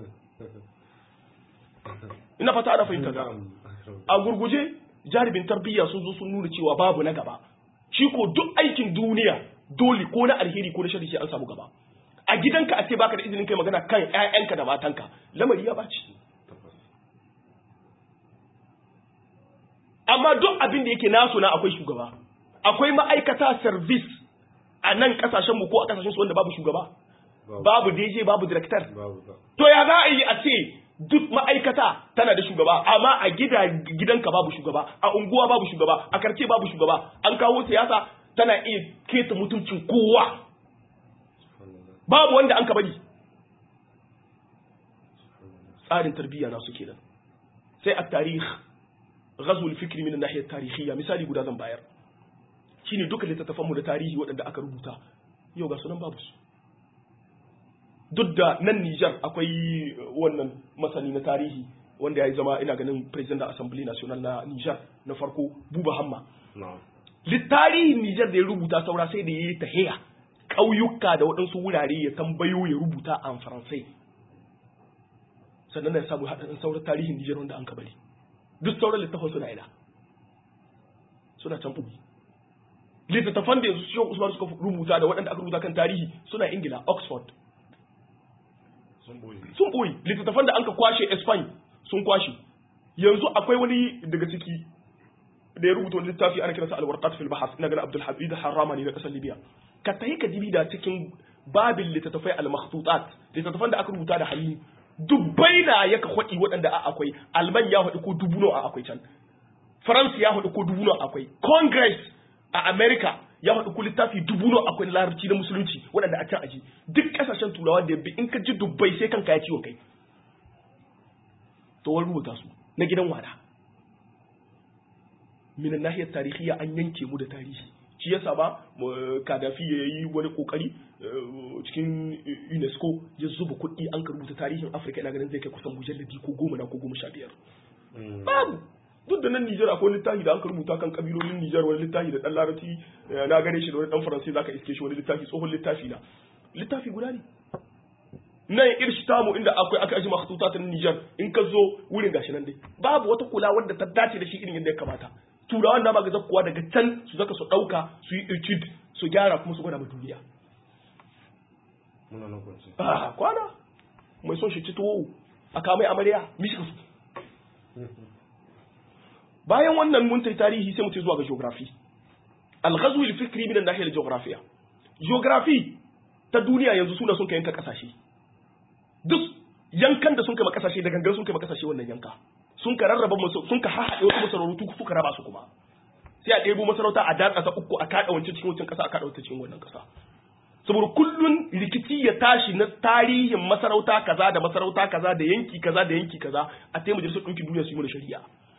ina fata ana fahimta ta na'am a gurguje jaribin tarbiyya sun zo sun nuna cewa babu na gaba shi ko duk aikin duniya dole ko na alheri ko na shari sai an samu gaba a gidanka a ce baka da izinin kai magana kan ƴaƴanka da matanka lamari ya baci tabbas amma duk abin da yake nasu na akwai shugaba akwai ma'aikata service a nan kasashen mu ko a kasashen su wanda babu shugaba babu babu DJ babu director babu ba to ya za a yi a ce duk ma'aikata tana da shugaba amma a gida gidanka babu shugaba a unguwa babu shugaba a karce babu shugaba an kawo siyasa tana iya keta mutuncin kowa subhanallah babu wanda an ka bari tsarin tarbiyya na su kenan sai a tarih ghazul fikri min nahiyar tarihiyya misali guda zan bayar shine duka littattafan mu da tarihi waɗanda aka rubuta yau ga sunan babu su duk da nan Nijar akwai wannan masani na tarihi wanda ya yi zama ina ganin president da assembly national na Nijar na farko Buba Hamma na'am littarihin Nijar da ya rubuta saura sai da ya yi tahiya ƙauyuka da waɗansu wurare ya tambayo ya rubuta a faransai sannan na ya samu haɗin sauran tarihin Nijar wanda an kabari duk sauran littafan suna ina suna can ɓugi littattafan da yanzu Shehu Usman suka rubuta da waɗanda aka rubuta kan tarihi suna Ingila Oxford sun boye sun ɓoye littattafan da an ka kwashe Spain sun kwashe yanzu akwai wani daga ciki da ya rubuta wani littafi ana kiransa alwarqat fil bahas ina ganin Abdul Habib Harrama ne na kasar Libya ka tayi ka dibi da cikin babin littattafai al-makhtutat littattafan da aka rubuta da hannu dubbai na yaka hwadi waɗanda a akwai Alman ya hwadi ko dubu nawa a akwai can France ya hwadi ko dubu nawa akwai Congress a America ya hwadi ko littafi dubu nawa akwai na larabci da musulunci waɗanda a can aji duk kasashen turawa da bi in ka ji dubbai sai kanka ya ciwon kai to wani rubuta su na gidan wada minan nahiyar tarihiyya an yanke mu da tarihi shi yasa ba mu- kadafi ya yi wani kokari eh, cikin unesco ya zuba kuɗi an ka rubuta tarihin afirka ina ganin zai kai kusan mujalladi ko goma na ko goma sha biyar babu duk da nan Nijar akwai littafi da an ka rubuta kan kabilolin Nijar wani littafi da dan larabci eh, na gane shi da wani dan faransai zaka iske shi wani littafi tsohon littafi na littafi guda ne nan irshi tamu inda akwai aka aji makhtuta ta Nijar in ka zo wurin gashi nan dai babu wata kula wadda ta dace da shi irin yadda ya kamata turawan na ba ga zakkuwa daga can su zaka su dauka su yi etude su gyara kuma su gwada ma duniya muna nan kwanci ah kwana mai son shi ci tuwo a kamai amarya mishi ka su bayan wannan mun tai tarihi sai mu tai zuwa ga geography al-ghazw al-fikri min an-nahiyah al-geographiya geography ta duniya yanzu suna sun kai yanka kasashe duk yankan da sun kai kasashe da gangan sun kai kasashe wannan yanka sun ka rarraba musu sun ka haɗe wasu masarautu suka raba su kuma sai a ɗebo masarauta a datsa ta uku a kaɗa wancan cikin wancan ƙasa a kaɗa wancan cikin wannan ƙasa saboda kullun rikici ya tashi na tarihin masarauta kaza da masarauta kaza da yanki kaza da yanki kaza a taimaka majalisar ɗinkin duniya su yi mana shari'a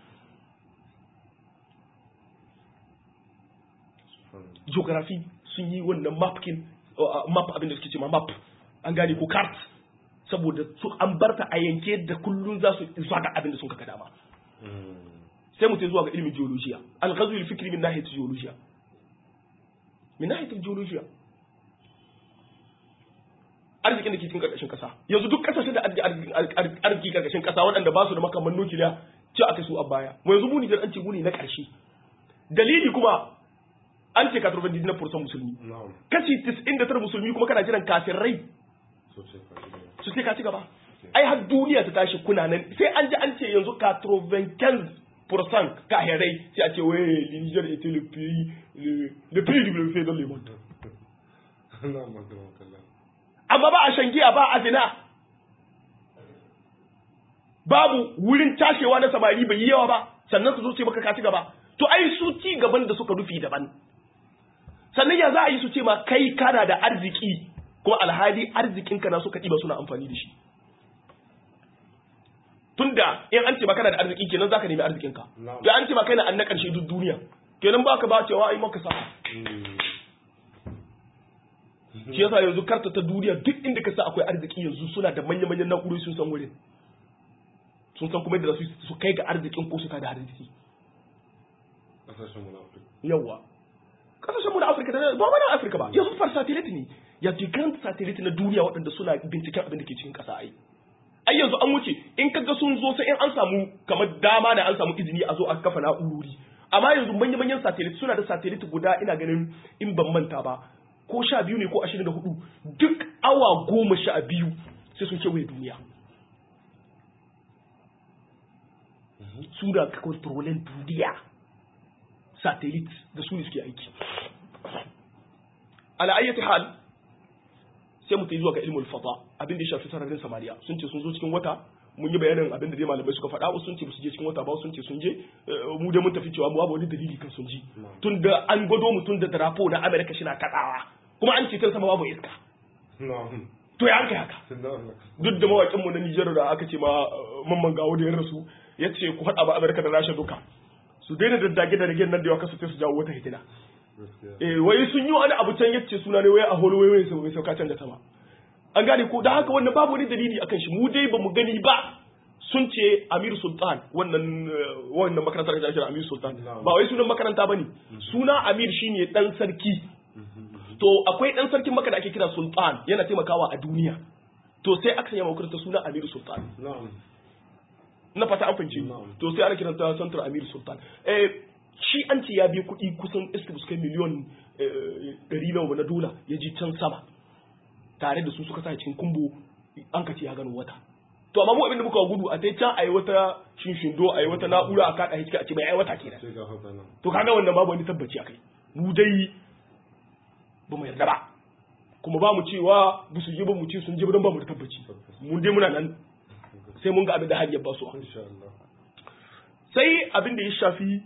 geography sun yi wannan mapkin map abin da suke ce ma map an gane ko cart saboda su an barta a yanke da kullun za su zuwa ga abin da sun kaka dama sai mutum zuwa ga ilimin geologiya al-ghazwi al-fikri min nahiyat geologiya min nahiyat geologiya arzikin da ke cikin karkashin kasa yanzu duk kasashen da arziki karkashin kasa waɗanda ba su da makaman nukiliya ce aka su a baya mu yanzu mu Nijar an ce mu ne na ƙarshe dalili kuma an ce 99% musulmi na'am kashi 99 musulmi kuma kana jiran kafirai sosai ka su sai ka ci gaba ai har duniya ta tashi kuna nan sai an ji an ce yanzu 95% kafirai sai a ce wai Niger était le pays le, le plus développé dans le monde na'am magana kallon amma ba a shan giya ba a zina babu wurin tashewa na samari bai yi yawa ba sannan su zo ce maka ka ci gaba to ai su ci gaban da suka rufi daban sannan ya za a yi su ce ma kai kana da arziki kuma alhali arzikinka na suka ɗiba suna amfani da shi tunda in an ce ma kana da arziki kenan zaka nemi arzikinka Na'am. to an ce ma kai na an na ƙarshe duk duniya kenan baka ba cewa ai maka sa shi yasa yanzu karta ta duniya duk inda ka sa akwai arziki yanzu suna da manya-manyan na'urori sun san wurin sun san kuma yadda za su su kai ga arzikin ko su da arziki kasashen mu na Afirka yawa kasashen mu na Afirka da ba mana Afirka ba yanzu far satellite ne ya fi grand satellite na duniya waɗanda suna binciken abin da ke cikin ƙasa ai ai yanzu an wuce in kaga sun zo sai in an samu kamar dama da an samu izini a zo a kafa na'urori amma yanzu manya-manyan satellite suna da satellite guda ina ganin in ban manta ba ko sha biyu ne ko ashirin da hudu duk awa goma sha biyu sai sun kewaye duniya su da kontrolin duniya satellite da su ne suke aiki ala ayyati hal sai mu ta zuwa ga ilmul fata abin da ya shafi sararin samariya sun ce sun zo cikin wata mun yi bayanin abin da dai malamai suka faɗa wasu sun ce su je cikin wata ba sun ce sun je eh, mu dai mun tafi cewa mu babu wani dalili kan sun ji tun da an gwado mutum da drapo na Amerika shi na kaɗawa kuma an ce tun sama babu iska na'am to ya kai haka sun da Allah duk da mawaƙin mu na Nijar da aka ce ma eh, mamman gawo da ya rasu ya ce ku haɗa ba Amerika da Rasha duka su daina daddage da rigen nan da yawa kasu sai su jawo wata hitina gaskiya eh wai sun yi wani abu can yace suna ne wai a holo wai wai sai sauka can da sama an gane ko da haka wannan babu wani dalili akan shi mu dai bamu gani ba sun ce Amir Sultan wannan eh, wannan makarantar da ake kira Amir Sultan Na'am. ba wai sunan makaranta bane suna Amir shine dan sarki to akwai dan sarkin maka da ake kira Sultan yana taimakawa a duniya to sai aka sanya makarantar suna Amir Sultan na'am na fata an fahimci Na'am. to sai ana kiranta Central Amir Sultan eh shi an ce ya biya kuɗi kusan iska su kai miliyon eh, ɗari nawa na dola ya ji can sama tare da su suka sa cikin kumbo an ka ce ya gano wata to amma mu abin da muka gudu a tai can a yi wata shinshindo a yi wata na'ura a kaɗa hijika a ce mai ai wata kenan sai ga haka nan to kaga wannan babu wani tabbaci akai mu dai ba mu yarda ba kuma ba mu cewa ba su je ba mu ce sun je ba don ba mu da tabbaci mun dai muna nan sai mun ga abin da hanyar ba su insha Allah sai abin da ya shafi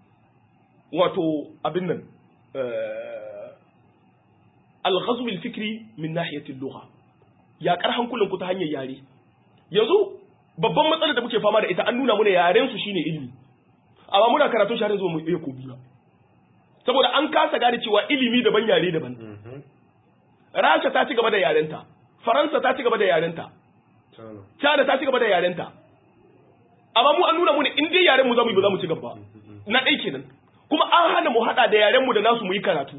wato abin nan eh, al-ghazw al-fikri min nahiyati al-lugha ya kar hankulan ku ta hanyar yare yanzu babban matsalar da muke fama da ita an nuna mana yaren su shine ilimi amma muna karatun shi har yanzu ba mu iya ko biyu ba saboda an kasa gane cewa ilimi daban yare daban mhm rasha ta ci gaba da yarenta faransa ta ci gaba da yarenta tana China ta ci gaba da yarenta. Amma mu an nuna mu ne in dai yaren mu zamu yi ba za mu ci gaba. Na ɗai kenan. Kuma an hana mu haɗa da yaren mu da nasu mu yi karatu.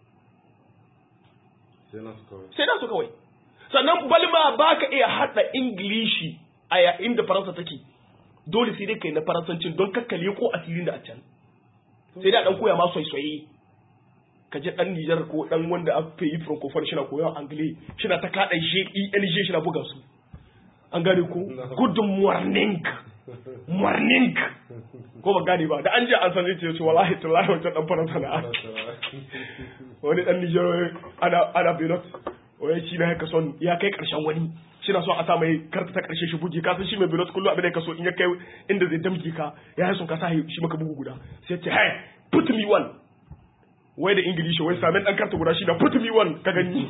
sai na su kawai Sai nasu kawai. Sannan balma ba ka iya haɗa Ingilishi a yayin da Faransa take. Dole sai dai kai na Faransancin don kakkale ko asirin da a can. Sai dai a ɗan koya ma soyayye. Ka je ɗan Nijar ko ɗan wanda a fi yi francophone shi na koyon Angile shi na ta kaɗa shi ELG shi na buga su. An gane ko? Good morning. morning ko ba gane ba da an je an san zai ce wallahi tallahi wancan dan faransa na wani dan Nijar ana ana Beirut wai shi na haka son ya kai karshen wani shi na son a sa mai karta ta karshe shi buge ka san shi mai Beirut kullum abin da ka so in ya kai inda zai damge ka ya son ka sa shi maka bugu guda sai ya ce hey put me one wai da ingilishi wai samin dan karta guda shi da put me one ka gani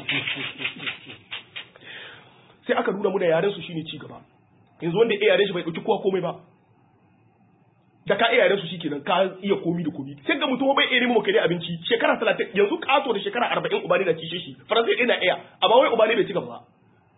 sai aka nuna mu da yaren su shine ci gaba yanzu wanda ya yaren shi bai dauki kowa komai ba da ka iya yaren su shikenan ka iya komi da komi sai ga mutum bai iya nemo kai abinci shekara 30 yanzu kato da shekara 40 ubani na cishe shi faransa ɗaya na iya amma wai ubani bai ci gaba ba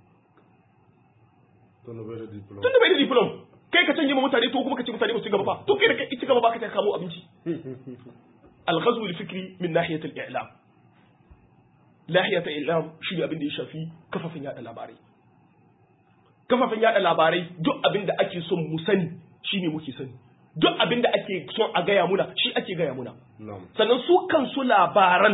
tunda bai da diploma tunda bai da diplom kai ka canje ma mutane to kuma ka ce mutane ba su ci gaba ba to kai da kai ci gaba ba ka ta kamo abinci al-ghazw al-fikri min nahiyat al-i'lam nahiyat al-i'lam shi ne abin da ya shafi kafafin yada labarai kafafin yada labarai duk abin da ake son mu sani shine muke sani duk abin da ake son a gaya muna shi ake gaya muna na'am sannan su kansu labaran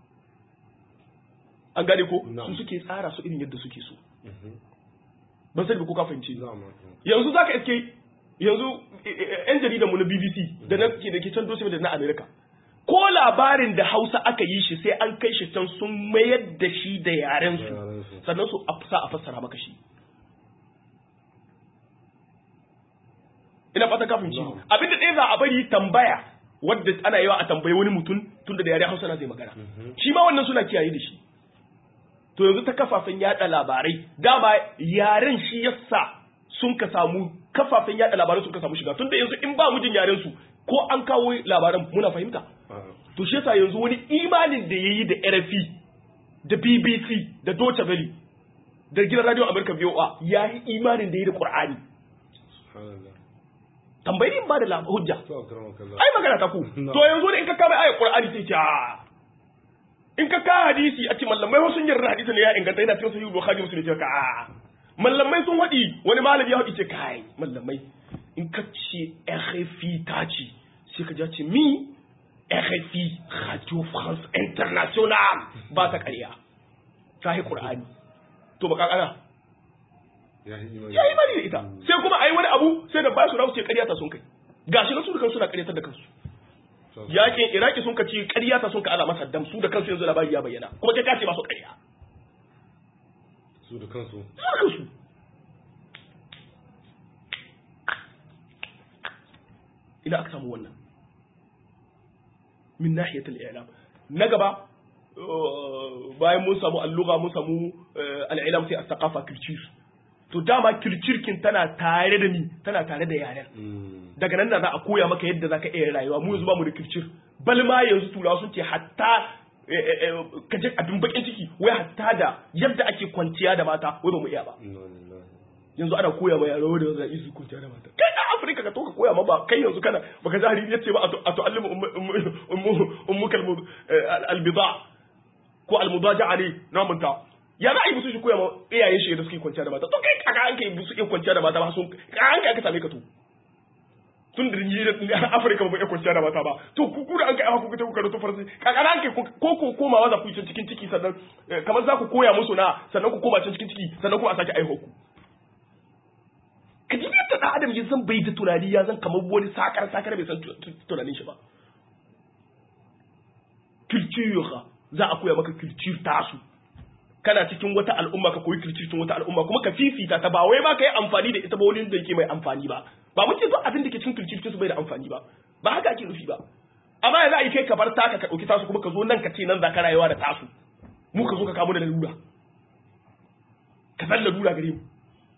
an gane ko Na'am. su suke tsara su irin yadda suke so mhm ban sani ba ko ka fahimci ni. na'am yanzu zaka iske yanzu eh, eh, yan jaridan mu na BBC da na ke da ke can dosi da na America ko labarin da Hausa aka yi shi sai an kai shi can sun mayar da shi da yaren Da yaren su su. sannan su a sa a fassara maka shi ina fata kafin ci Na'am. abinda ɗaya za a bari tambaya wadda ana yawa a tambayi wani mutum tunda da yare Hausa na zai magana shi ma wannan suna kiyaye da shi to yanzu ta kafafen yada labarai dama yaren shi yasa sun ka samu kafafen yada labarai sun ka samu shiga tunda yanzu in ba mujin yaren su ko an kawo labaran muna fahimta A'a. to shi yasa yanzu wani imanin da yayi da RFI da BBC da Deutsche Welle da gidan radio America VOA ya yi imanin da yayi da Qur'ani Subhanallah. tambayi in ba da lab- hujja To akramakallah. ai magana ta ku No. to yanzu da in ka kama ayat Qur'ani sai ce a in ka ka hadisi a ce mallamai wasu yarda hadisi ne ya inganta yana cikin sahih Bukhari Muslim ce ka a mallamai sun wadi wani malami ya wadi ce kai mallamai in ka ce RFI ta ce sai ka ja ce mi RFI Radio France International ba ta ƙarya ta yi Qur'ani to ba kakana Ya yi imani. ya yi mani da ita sai kuma ai wani abu sai da ba su rawu ce ƙarya ta sun kai gashi na su da kansu suna ƙaryatar da kansu To- yakin iraki sun kaci ƙarya ta sun ka ala masa dam su da kansu yanzu labari ya bayyana kuma kai ka ce ba su ƙarya Su da kansu. su da kansu ina aka samu wannan min nahiyatul i'lam na gaba uh, bayan mun samu alluga mun samu uh, al'ilam sai as-saqafa culture to dama culture kin tana tare da ni tana tare da yaren Mm. daga nan da za a koya maka yadda za ka iya rayuwa mu yanzu ba mu da kircir bal ma yanzu turawa sun ce hatta eh, eh, eh, ka je abin bakin ciki wai hatta da yadda ake kwanciya da mata wai ba mu iya ba Inna lillahi. yanzu ana koya ma yaro da za su kwanciya da mata kai da afirka ka to ka koya ma ba kai yanzu kana baka ji hariri yace ba a tu'allimu ummuka albida ko almudaja'a ne na manta ya za a yi musu shi koya ma iyayen shi da suke kwanciya da mata to kai kaka an kai musu iya kwanciya da mata ba sun ka an kai aka same ka to tun da ni da Afirka ba mu iya kwanciya da mata ba to ku ku da an kai aka kuka kuka da tufarsi kaka an kai ko ko komawa za ku yi can cikin ciki sannan eh, kamar za ku koya musu na sannan ku koma can cikin ciki sannan kuma a sake aiho ku ka ji yadda ɗan adam ya zan bai da tunani ya zan kamar wani sakar sakar bai san tu- tu- tunanin shi ba culture za a koya maka culture tasu kana cikin wata al'umma ka koyi culture cikin wata al'umma kuma ka fifita ta ba wai ba ka yi amfani da ita ba wani da yake mai amfani ba ba mun ce duk abin da ke cikin culture su bai da amfani ba ba haka ake nufi ba amma yanzu a yi kai ka bar taka ka ɗauki tasu kuma ka zo nan ka ce nan za ka rayuwa da tasu mu ka zo ka kamo da lalura ka san lalura gare mu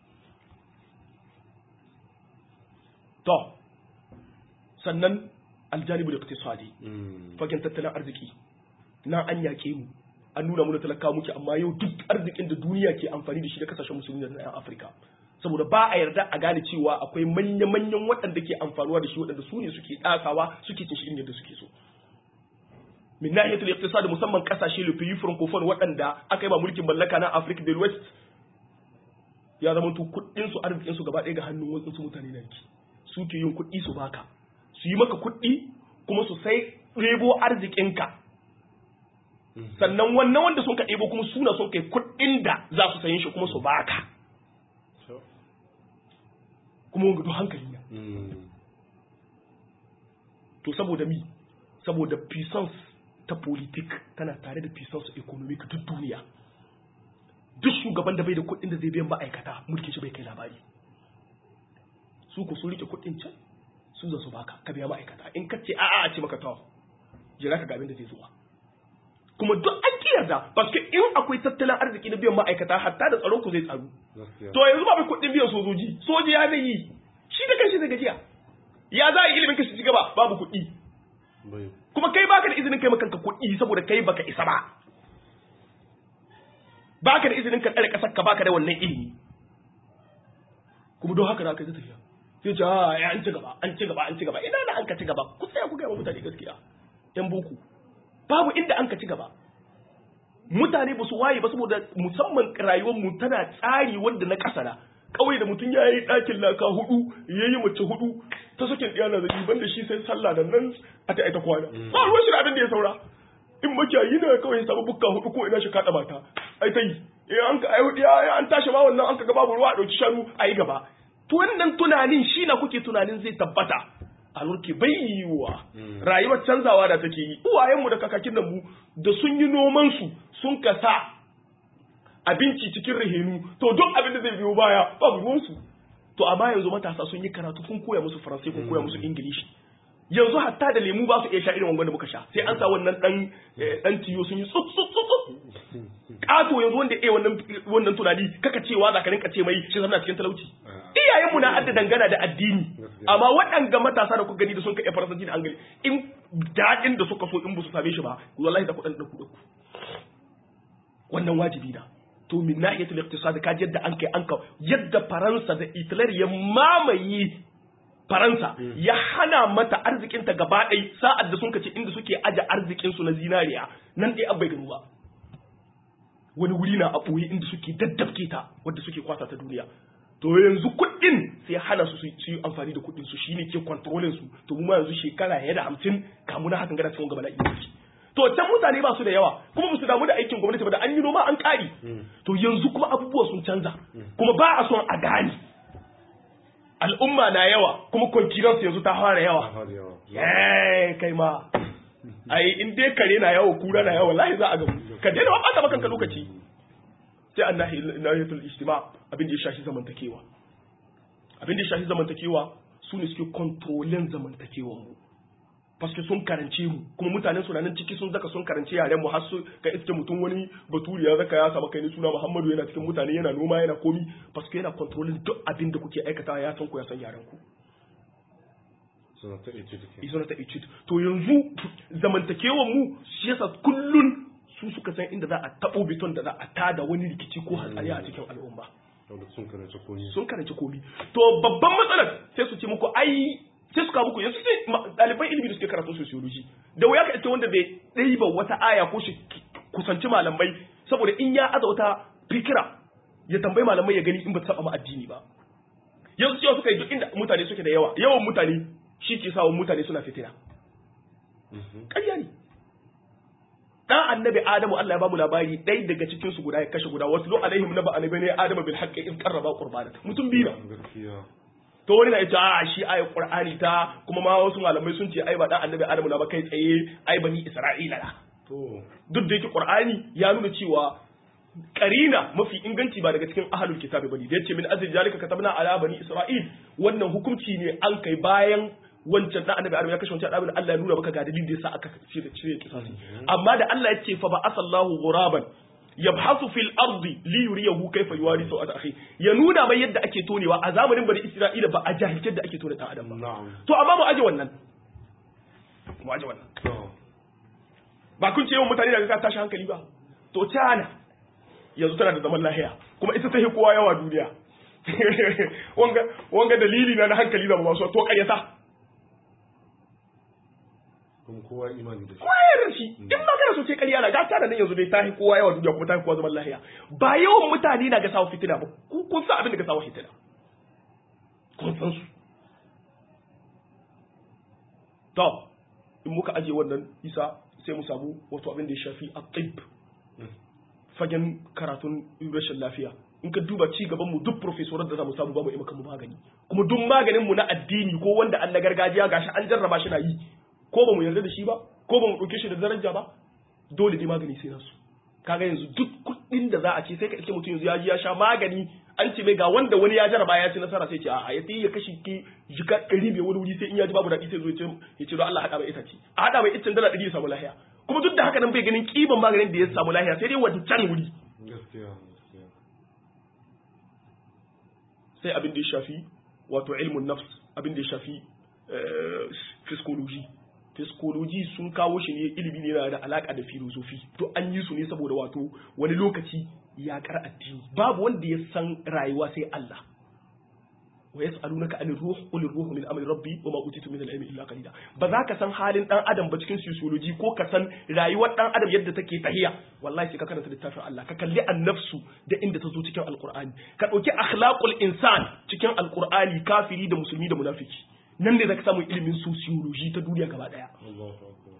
to sannan aljanibu da iktisadi Mm. fagen tattalin arziki na an yaƙe mu an nuna mu da talaka muke amma yau duk arzikin da duniya ke amfani da shi da kasashen musulmi da na 'yan afirka saboda ba a yarda a gane cewa akwai manya-manyan waɗanda ke amfanuwa da shi waɗanda su ne suke ɗasawa suke cin shi inda da suke so min nahiyatul iqtisad musamman kasashe le pays francophone waɗanda aka yi ba mulkin mallaka na Africa del West ya zama to kuɗin su arzikin su gaba ɗaya ga hannun wasu su mutane na yake su ke yin kuɗi su baka su yi maka kuɗi kuma su sai ɗebo arzikinka sannan wannan wanda sun ka ɗebo kuma suna sun kai kuɗin da za su sayin shi kuma su baka To. kuma wanga duk hankali na Mm. to saboda mi saboda puissance ta politik tana tare da puissance economic duk duniya duk shugaban da bai da kuɗin da zai biyan ma'aikata mulkin shi bai kai labari su ku su rike kuɗin can su za su baka ka biya ma'aikata in ka ce a'a a ce maka to jira ka ga abin da zai zuwa kuma duk an kiyarda paske in akwai tattalin arziki na biyan ma'aikata hatta da tsaron ku zai tsaru Gaskiya. to yanzu ba mai kuɗin biyan sojoji soji ya zai yi shi da kanshi zai gajiya ya za a yi ilimin ka shi ci gaba babu kuɗi Bai. kuma kai baka da izinin kai makanka kuɗi saboda kai baka isa ba baka da izinin ka tsare ƙasar ka baka da wannan ilimi kuma don haka da aka yi tafiya sai ce ah ya an ci gaba an ci gaba an ci gaba ina da an ka ci gaba ku tsaya ku ga mutane gaskiya yan boko babu inda an ka ci gaba mutane ba su waye ba saboda musamman rayuwar mu tana tsari wanda na kasara kawai da mutum ya yi ɗakin laka hudu ya yi mace hudu ta sakin ɗiya na zabi banda shi sai sallah da nan a ta aita kwana ba ruwan shi da abin da ya saura in makiyayi na kawai ya samu bukka hudu ko ina shi kaɗa mata ai ta yi in an ka ai hudu ya an tashi ma wannan an ka ga babu ruwa a ɗauki shanu a yi gaba to wannan tunanin shi na kuke tunanin zai tabbata a nurke bai yiwuwa rayuwar canzawa da take yi uwayenmu da kakakin nan mu da sun yi noman su sun kasa abinci cikin rahenu to duk abin da zai biyo baya babu ruwansu to amma yanzu matasa sun yi karatu kun koya musu faransai kun koya musu ingilishi yanzu hatta da lemu ba su iya sha irin wangan da muka sha sai an sa wannan dan dan tiyo sun yi tsut tsut tsut kato yanzu wanda eh wannan wannan tunani kaka cewa za ka rinka ce mai shi zama cikin talauci iyayenmu na adda dangana da addini amma waɗanga matasa da kuka gani da sun ka iya faransanci da angali in daɗin da suka so in ba su same shi ba wallahi da kuɗin ɗauku ɗauku wannan wajibi na to min nahiyatul iqtisad ka yadda an kai an ka yadda faransa da italy ya mamaye faransa ya hana mata arzikinta gaba ɗai sa'ad da sun kace inda suke aje arzikinsu na zinariya nan ɗaya abai gano ba wani wuri na a ɓoye inda suke daddabke ta wadda suke kwasa ta duniya to yanzu kuɗin sai hana su su yi amfani da kuɗin su shine ke kontrolin su to mu ma yanzu shekara ya da hamsin kamu na hakan gana cikin gaba la'i to can mutane ba su da yawa kuma ba su damu da aikin gwamnati ba da an yi noma an ƙari to yanzu kuma abubuwa sun canza kuma ba a son a gane al'umma na yawa kuma confidence yanzu ta fara yawa eh kai ma ai in dai kare na yawa kura na yawa wallahi za a ga ka daina ba ka kanka lokaci sai an nahiyatul ijtima abin da ya shafi zamantakewa abin da ya shafi zamantakewa su ne suke kontrolin zamantakewan mu paske sun karance mu kuma mutanen su nan ciki sun zaka sun karance yaren mu har su ka iske mutum wani baturi ya zaka ya saba kai ne suna Muhammadu yana cikin mutane yana noma yana komi paske yana kontrolin duk abin da kuke aikata ya san ku ya san yaren ku suna ta etude suna ta etude to yanzu zamantakewan mu shi yasa kullun su suka san inda za a tabo biton da za a tada wani rikici ko hatsari a cikin al'umma sun karance komi sun karance komi to babban matsalar sai su ce muku ai sai suka muku yanzu sai ɗaliban ilimi da suke karatu sociology da wuya ka ita wanda bai ɗaiba wata aya ko shi kusanci malamai saboda in ya aza wata fikira ya tambayi malamai ya gani in ba ta saba ma addini ba yanzu cewa suka yi duk inda mutane suke da yawa yawan mutane shi ke sa mutane suna fitina ƙarya ne dan annabi adamu Allah ya bamu labari ɗaya daga cikin su guda ya kashe guda wasu lo alaihim naba annabi ne adamu bil haqqi in qarraba qurbana mutum biyu gaskiya to wani na ita a shi ayat qur'ani ta kuma ma wasu malamai sun ce ai ba dan annabi adamu na ba kai tsaye ai bani isra'ila na to duk da yake qur'ani ya nuna cewa karina mafi inganci ba daga cikin ahlul kitabi bane da yace min azli zalika katabna ala bani isra'il wannan hukunci ne an kai bayan wancan dan annabi adamu ya kashe wancan dan Allah ya nuna maka ga dalilin da yasa aka cire cire kisasi amma da Allah ya ce fa ba asallahu ghuraban yabhasu fil ardi li yuriyahu kayfa yuwari sawata akhi ya nuna mai yadda ake tonewa a zamanin bani isra'ila ba a jahilce da ake tone dan adam ba na'am to amma mu aje wannan mu aje wannan to ba kun ce yawan mutane daga ka tashi hankali ba to China yanzu tana da zaman lahiya kuma ita ta hi kowa yawa duniya wanga wanga dalili na na hankali da ba su to ƙaryata kuma kowa imani da shi kowa ya rashi in ma kana so ce ƙarya na ga tana nan yanzu dai ta hi kowa yawa duniya kuma ta hi kowa zaman lahiya ba yawan mutane na ga sawo fitina ba ku kun san abin da ga sawo fitina kun san su to in muka aje wannan isa sai mu samu wato abin da ya shafi a fagen karatun rashin lafiya in ka duba ci gaban mu duk profesorar da za mu samu babu imaka mu magani kuma duk maganin mu na addini ko wanda an na gargajiya gashi an jarraba shi na yi ko ba mu yarda da shi ba ko ba mu ɗauke shi da daraja ba dole ne magani sai nasu kaga yanzu duk kuɗin da za a ce sai ka iske mutum yanzu ya ji ya sha magani an ce mai ga wanda wani ya jarraba ya ci nasara sai ce a ya sai ya kashi ki jika ɗari bai wani wuri sai in ya ji babu daɗi sai zo ya ce ya ce don Allah haɗa mai ita ce a haɗa mai iccen dala ɗari ya samu lahiya kuma duk da haka nan bai ganin kiban maganin da ya samu lahiya sai dai wancan wuri gaskiya gaskiya sai abin da ya shafi wato ilmun nafs abin da ya shafi psychology psychology sun kawo shi ne ilimi ne yana da alaka da filosofi to an yi su ne saboda wato wani lokaci ya kar addini babu wanda ya san rayuwa sai Allah wa yas'alunaka anir ruh qul ruhu min amri rabbi wa ma utitu min al-ilmi illa qalila ba za ka san halin dan adam ba cikin sociology ko ka san rayuwar dan adam yadda take tahiya wallahi sai ka karanta littafin Allah ka kalli an-nafsu da inda ta zo cikin alqur'ani ka dauki akhlaqul insan cikin alqur'ani kafiri da musulmi da munafiki nan ne zaka samu ilimin sociology ta duniya gaba daya Allahu akbar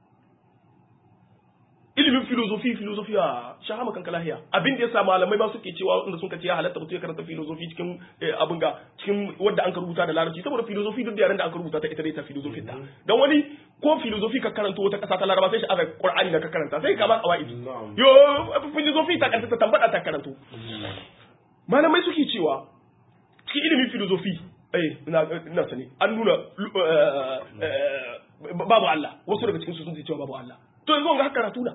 ilimin filosofi filosofi a shahama kanka lahiya abin da yasa malamai ba suke cewa inda sun ce ya halatta mutum ya karanta filosofi cikin abin ga cikin wanda an ka rubuta da larabci saboda filosofi duk da yaren da an ka rubuta ta ita dai ta filosofi ta dan wani ko filosofi ka karanta wata kasa ta laraba sai shi azar qur'ani da ka karanta sai ka ba qawaid na'am yo filosofi ta karanta ta tambada ta karanto malamai suke cewa cikin ilimin filozofi eh ina ina sani an nuna eh, eh, babu Allah wasu daga cikin su sun ce cewa babu Allah to yanzu wanga haka karatu na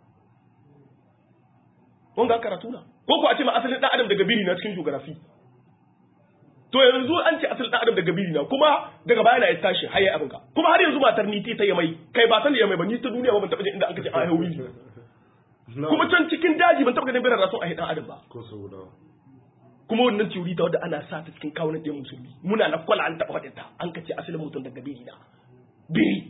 wanga haka karatu na ko ko a ce ma asalin dan adam daga biri na cikin geography to yanzu an ce asalin dan adam daga biri na kuma daga baya na ya tashi har ya abin ka kuma har yanzu matar ni ta yamai kai ba san da yamai ba ni ta duniya ba ban taba jin inda aka ce a hauri kuma can cikin daji ban taba ganin birar rasu a dan adam ba ko su guda kuma wannan teori ta wadda ana sa ta cikin kawunan ɗaya musulmi muna na kwala an taɓa faɗin ta an kace asalin mutum daga biri na biri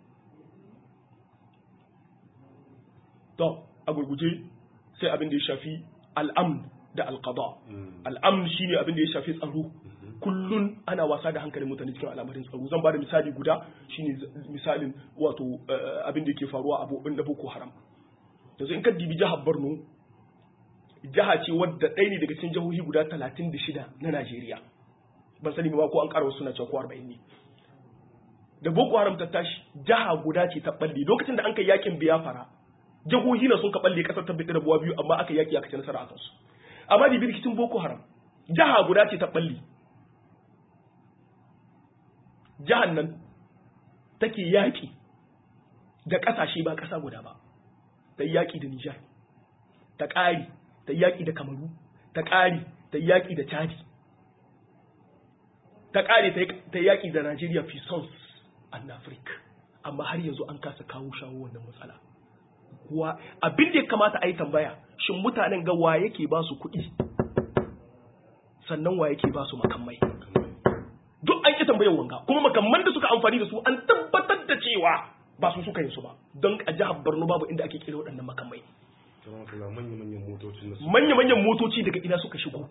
to a gurguje sai abin da ya shafi al'amn da alqada al'amn shine abin da ya shafi tsaro kullun ana wasa da hankalin mutane cikin al'amarin tsaro zan bada misali guda shine z- misalin wato eh, abin da yake faruwa a bo- na boko haram yanzu in ka dibi jihar Borno jiha ce wadda ɗaya ne daga cikin jihohi guda talatin da shida na Najeriya. Ban sani ba ko an ƙara wasu suna cewa ko arba'in ne. Da Boko Haram ta tashi jiha guda ce ta ɓalle lokacin da an kai yakin biyafara jihohi na sun ka ɓalle ƙasar ta da buwa biyu amma aka yaki aka ci nasara a kansu. Amma da rikicin Boko Haram jiha guda ce ta ɓalle. Jihar nan take yaƙi da ƙasashe ba ƙasa guda ba. Ta yi yaƙi da Nijar. Ta ƙari ta yaƙi da kamaru ta ƙari ta yaƙi da chadi ta ƙare ta yaƙi da najeriya fi sons and africa amma har yanzu an kasa kawo shawo wannan matsala wa abin da ya kamata a yi tambaya shin mutanen ga wa yake ba su kuɗi sannan wa yake ba su makamai duk an ƙi tambayar wanga kuma makamman da suka amfani da su an tabbatar da cewa ba su suka yin su ba don a jihar borno babu inda ake kira waɗannan makamai kamar kula manya-manyan motocin da su manya-manyan motoci daga ina suka shigo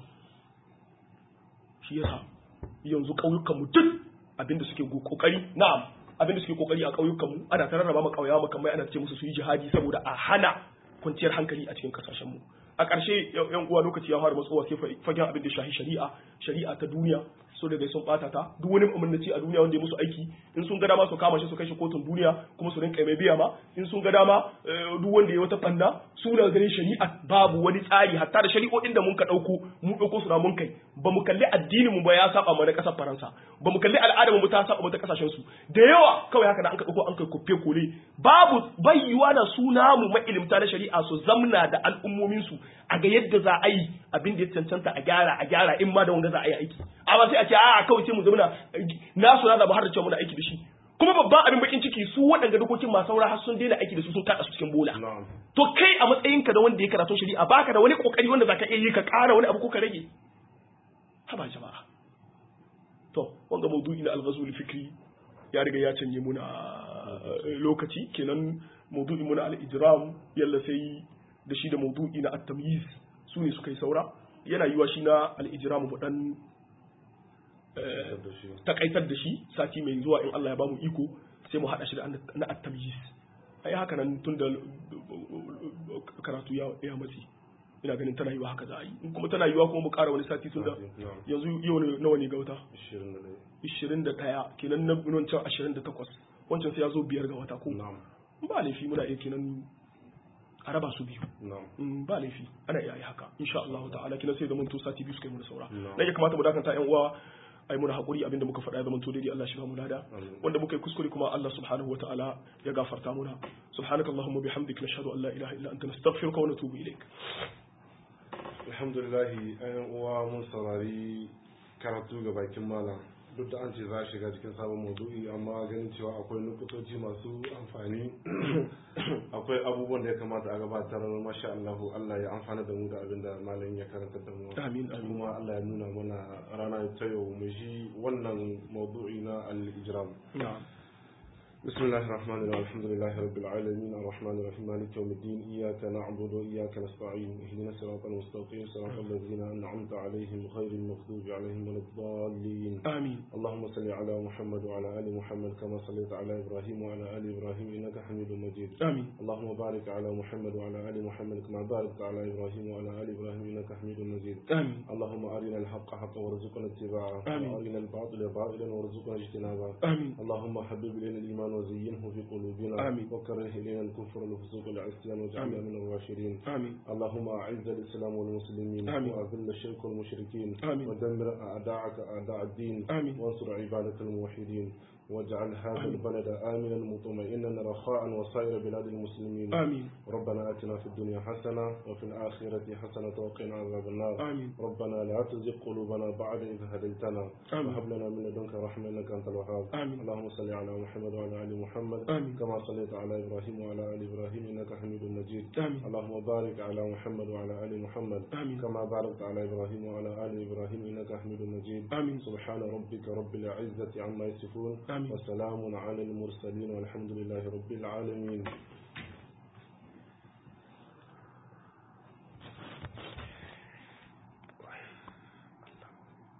shi yasa yanzu ƙauyukanmu duk abinda suke go- kokari na'am abinda suke kokari a ƙauyukanmu ana ta rarraba ma ƙauyawa makamai ana ce musu su yi jihadi saboda a hana kwanciyar hankali a cikin kasashenmu a ƙarshe yan uwa lokaci ya fara matsowa sai fa- fagen abin da shahi shari'a shari'a ta duniya so daga sun bata ta duk wani umarnaci a duniya wanda ya musu aiki in sun ga dama su kama shi su kai shi kotun duniya kuma su rinka mai biya ma in sun ga dama eh, duk wanda ya wata banna su daga ganin shari'a babu wani tsari hatta da shari'o'in da mun ka dauko mun dauko su na mun kai ba mu kalli addinin mu ba ya saba mu na kasar Faransa ba mu kalli al'adar mu ta saba mu ta kasashen su da yawa kawai haka da an ka dauko an kai kufe kole babu bayyuwa na suna mu mailimta na shari'a su zamna da al'ummomin su a ga yadda za a yi abin da ya cancanta a gyara a gyara in ma da wanga za a yi aiki amma sai a ce a kawai sai mu zamna nasu na zaba har da cewa muna aiki da shi kuma babban abin bakin ciki su waɗanda dokokin masu saura har sun daina aiki da su sun kada su cikin bola na'am to kai a matsayinka da wanda ya karatu shari'a baka da wani kokari wanda zaka iya yi ka ƙara wani abu ko ka rage haba jama'a to wanga maudu'i na al-ghazul fikri ya riga ya canje muna eh, lokaci kenan maudu'i muna al-ijram yalla sai da shi da maudu'i na at-tamyiz su ne suka yi saura yana yiwa shi na al-ijram mu dan eh, da shi takaitar da shi sati mai zuwa in Allah ya bamu iko sai mu hada shi da na at-tamyiz ai haka nan tun da karatu ya ya matsi ina ganin tana yiwa haka za a yi in kuma tana yiwa kuma mu ƙara wani sati tun da na'am yanzu yau ne- nawa ne ga wata 21 21 kenan na wancan 28 wancan sai ya zo biyar ga wata ko na'am ba laifi muna iya kenan a raba su biyu na'am Mm, ba laifi ana iya yi haka insha Allah ta'ala kina sai zaman to sati biyu suka yi mu da saura No. dan ya kamata mu dakanta yan uwa ai muna hakuri abinda muka faɗa ya zaman to daidai Allah shi ba mu lada Amin. wanda muka yi kuskure kuma Allah subhanahu wa ta'ala ya gafarta muna subhanakallahumma bihamdika nashhadu an la ilaha illa anta nastaghfiruka wa natubu ilaik alhamdulillahi ayan uwa mun saurari karatu ga bakin malam duk da an ce za a shiga cikin sabon maudu'i amma ganin cewa akwai nukutoci masu amfani akwai abubuwan da ya kamata a gabatar masha Allah Allah ya amfana da mu da abin da malam ya karanta da mu amin amin kuma Allah ya nuna mana rana ta yau mu ji wannan maudu'i na al-ijram na'am بسم الله الرحمن الرحيم الحمد لله رب العالمين الرحمن الرحيم مالك يوم الدين إياك نعبد وإياك نستعين اهدنا الصراط المستقيم صراط الذين أنعمت عليهم غير المغضوب عليهم ولا الضالين amin اللهم صل على محمد وعلى آل محمد كما صليت على إبراهيم وعلى آل إبراهيم إنك حميد مجيد amin اللهم بارك على محمد وعلى آل محمد كما باركت على إبراهيم وعلى آل إبراهيم إنك حميد مجيد amin اللهم أرنا الحق حقا وارزقنا اتباعه آمين. وأرنا الباطل باطلا وارزقنا اجتنابه amin اللهم حبب إلينا الإيمان الإيمان وزينه في قلوبنا آمين. وكره إلينا الكفر والفسوق والعصيان واجعلنا آمين. من الراشدين آمين اللهم أعز الإسلام والمسلمين آمين. وأذل الشرك والمشركين آمين. ودمر أعداءك أعداء الدين آمين. وانصر عبادك الموحدين واجعل هذا آمين. البلد آمنا مطمئنا رخاء وسائر بلاد المسلمين آمين ربنا آتنا في الدنيا حسنة وفي الآخرة حسنة وقنا عذاب النار آمين ربنا لا تزغ قلوبنا بعد إذ هديتنا آمين. وهب لنا من لدنك رحمة إنك أنت الوهاب آمين. اللهم صل على محمد وعلى آل محمد آمين. كما صليت على إبراهيم وعلى آل إبراهيم إنك حميد مجيد آمين اللهم بارك على محمد وعلى آل محمد آمين كما باركت على إبراهيم وعلى آل إبراهيم إنك حميد مجيد آمين سبحان ربك رب العزة عما يصفون آمين وسلام على المرسلين والحمد لله رب العالمين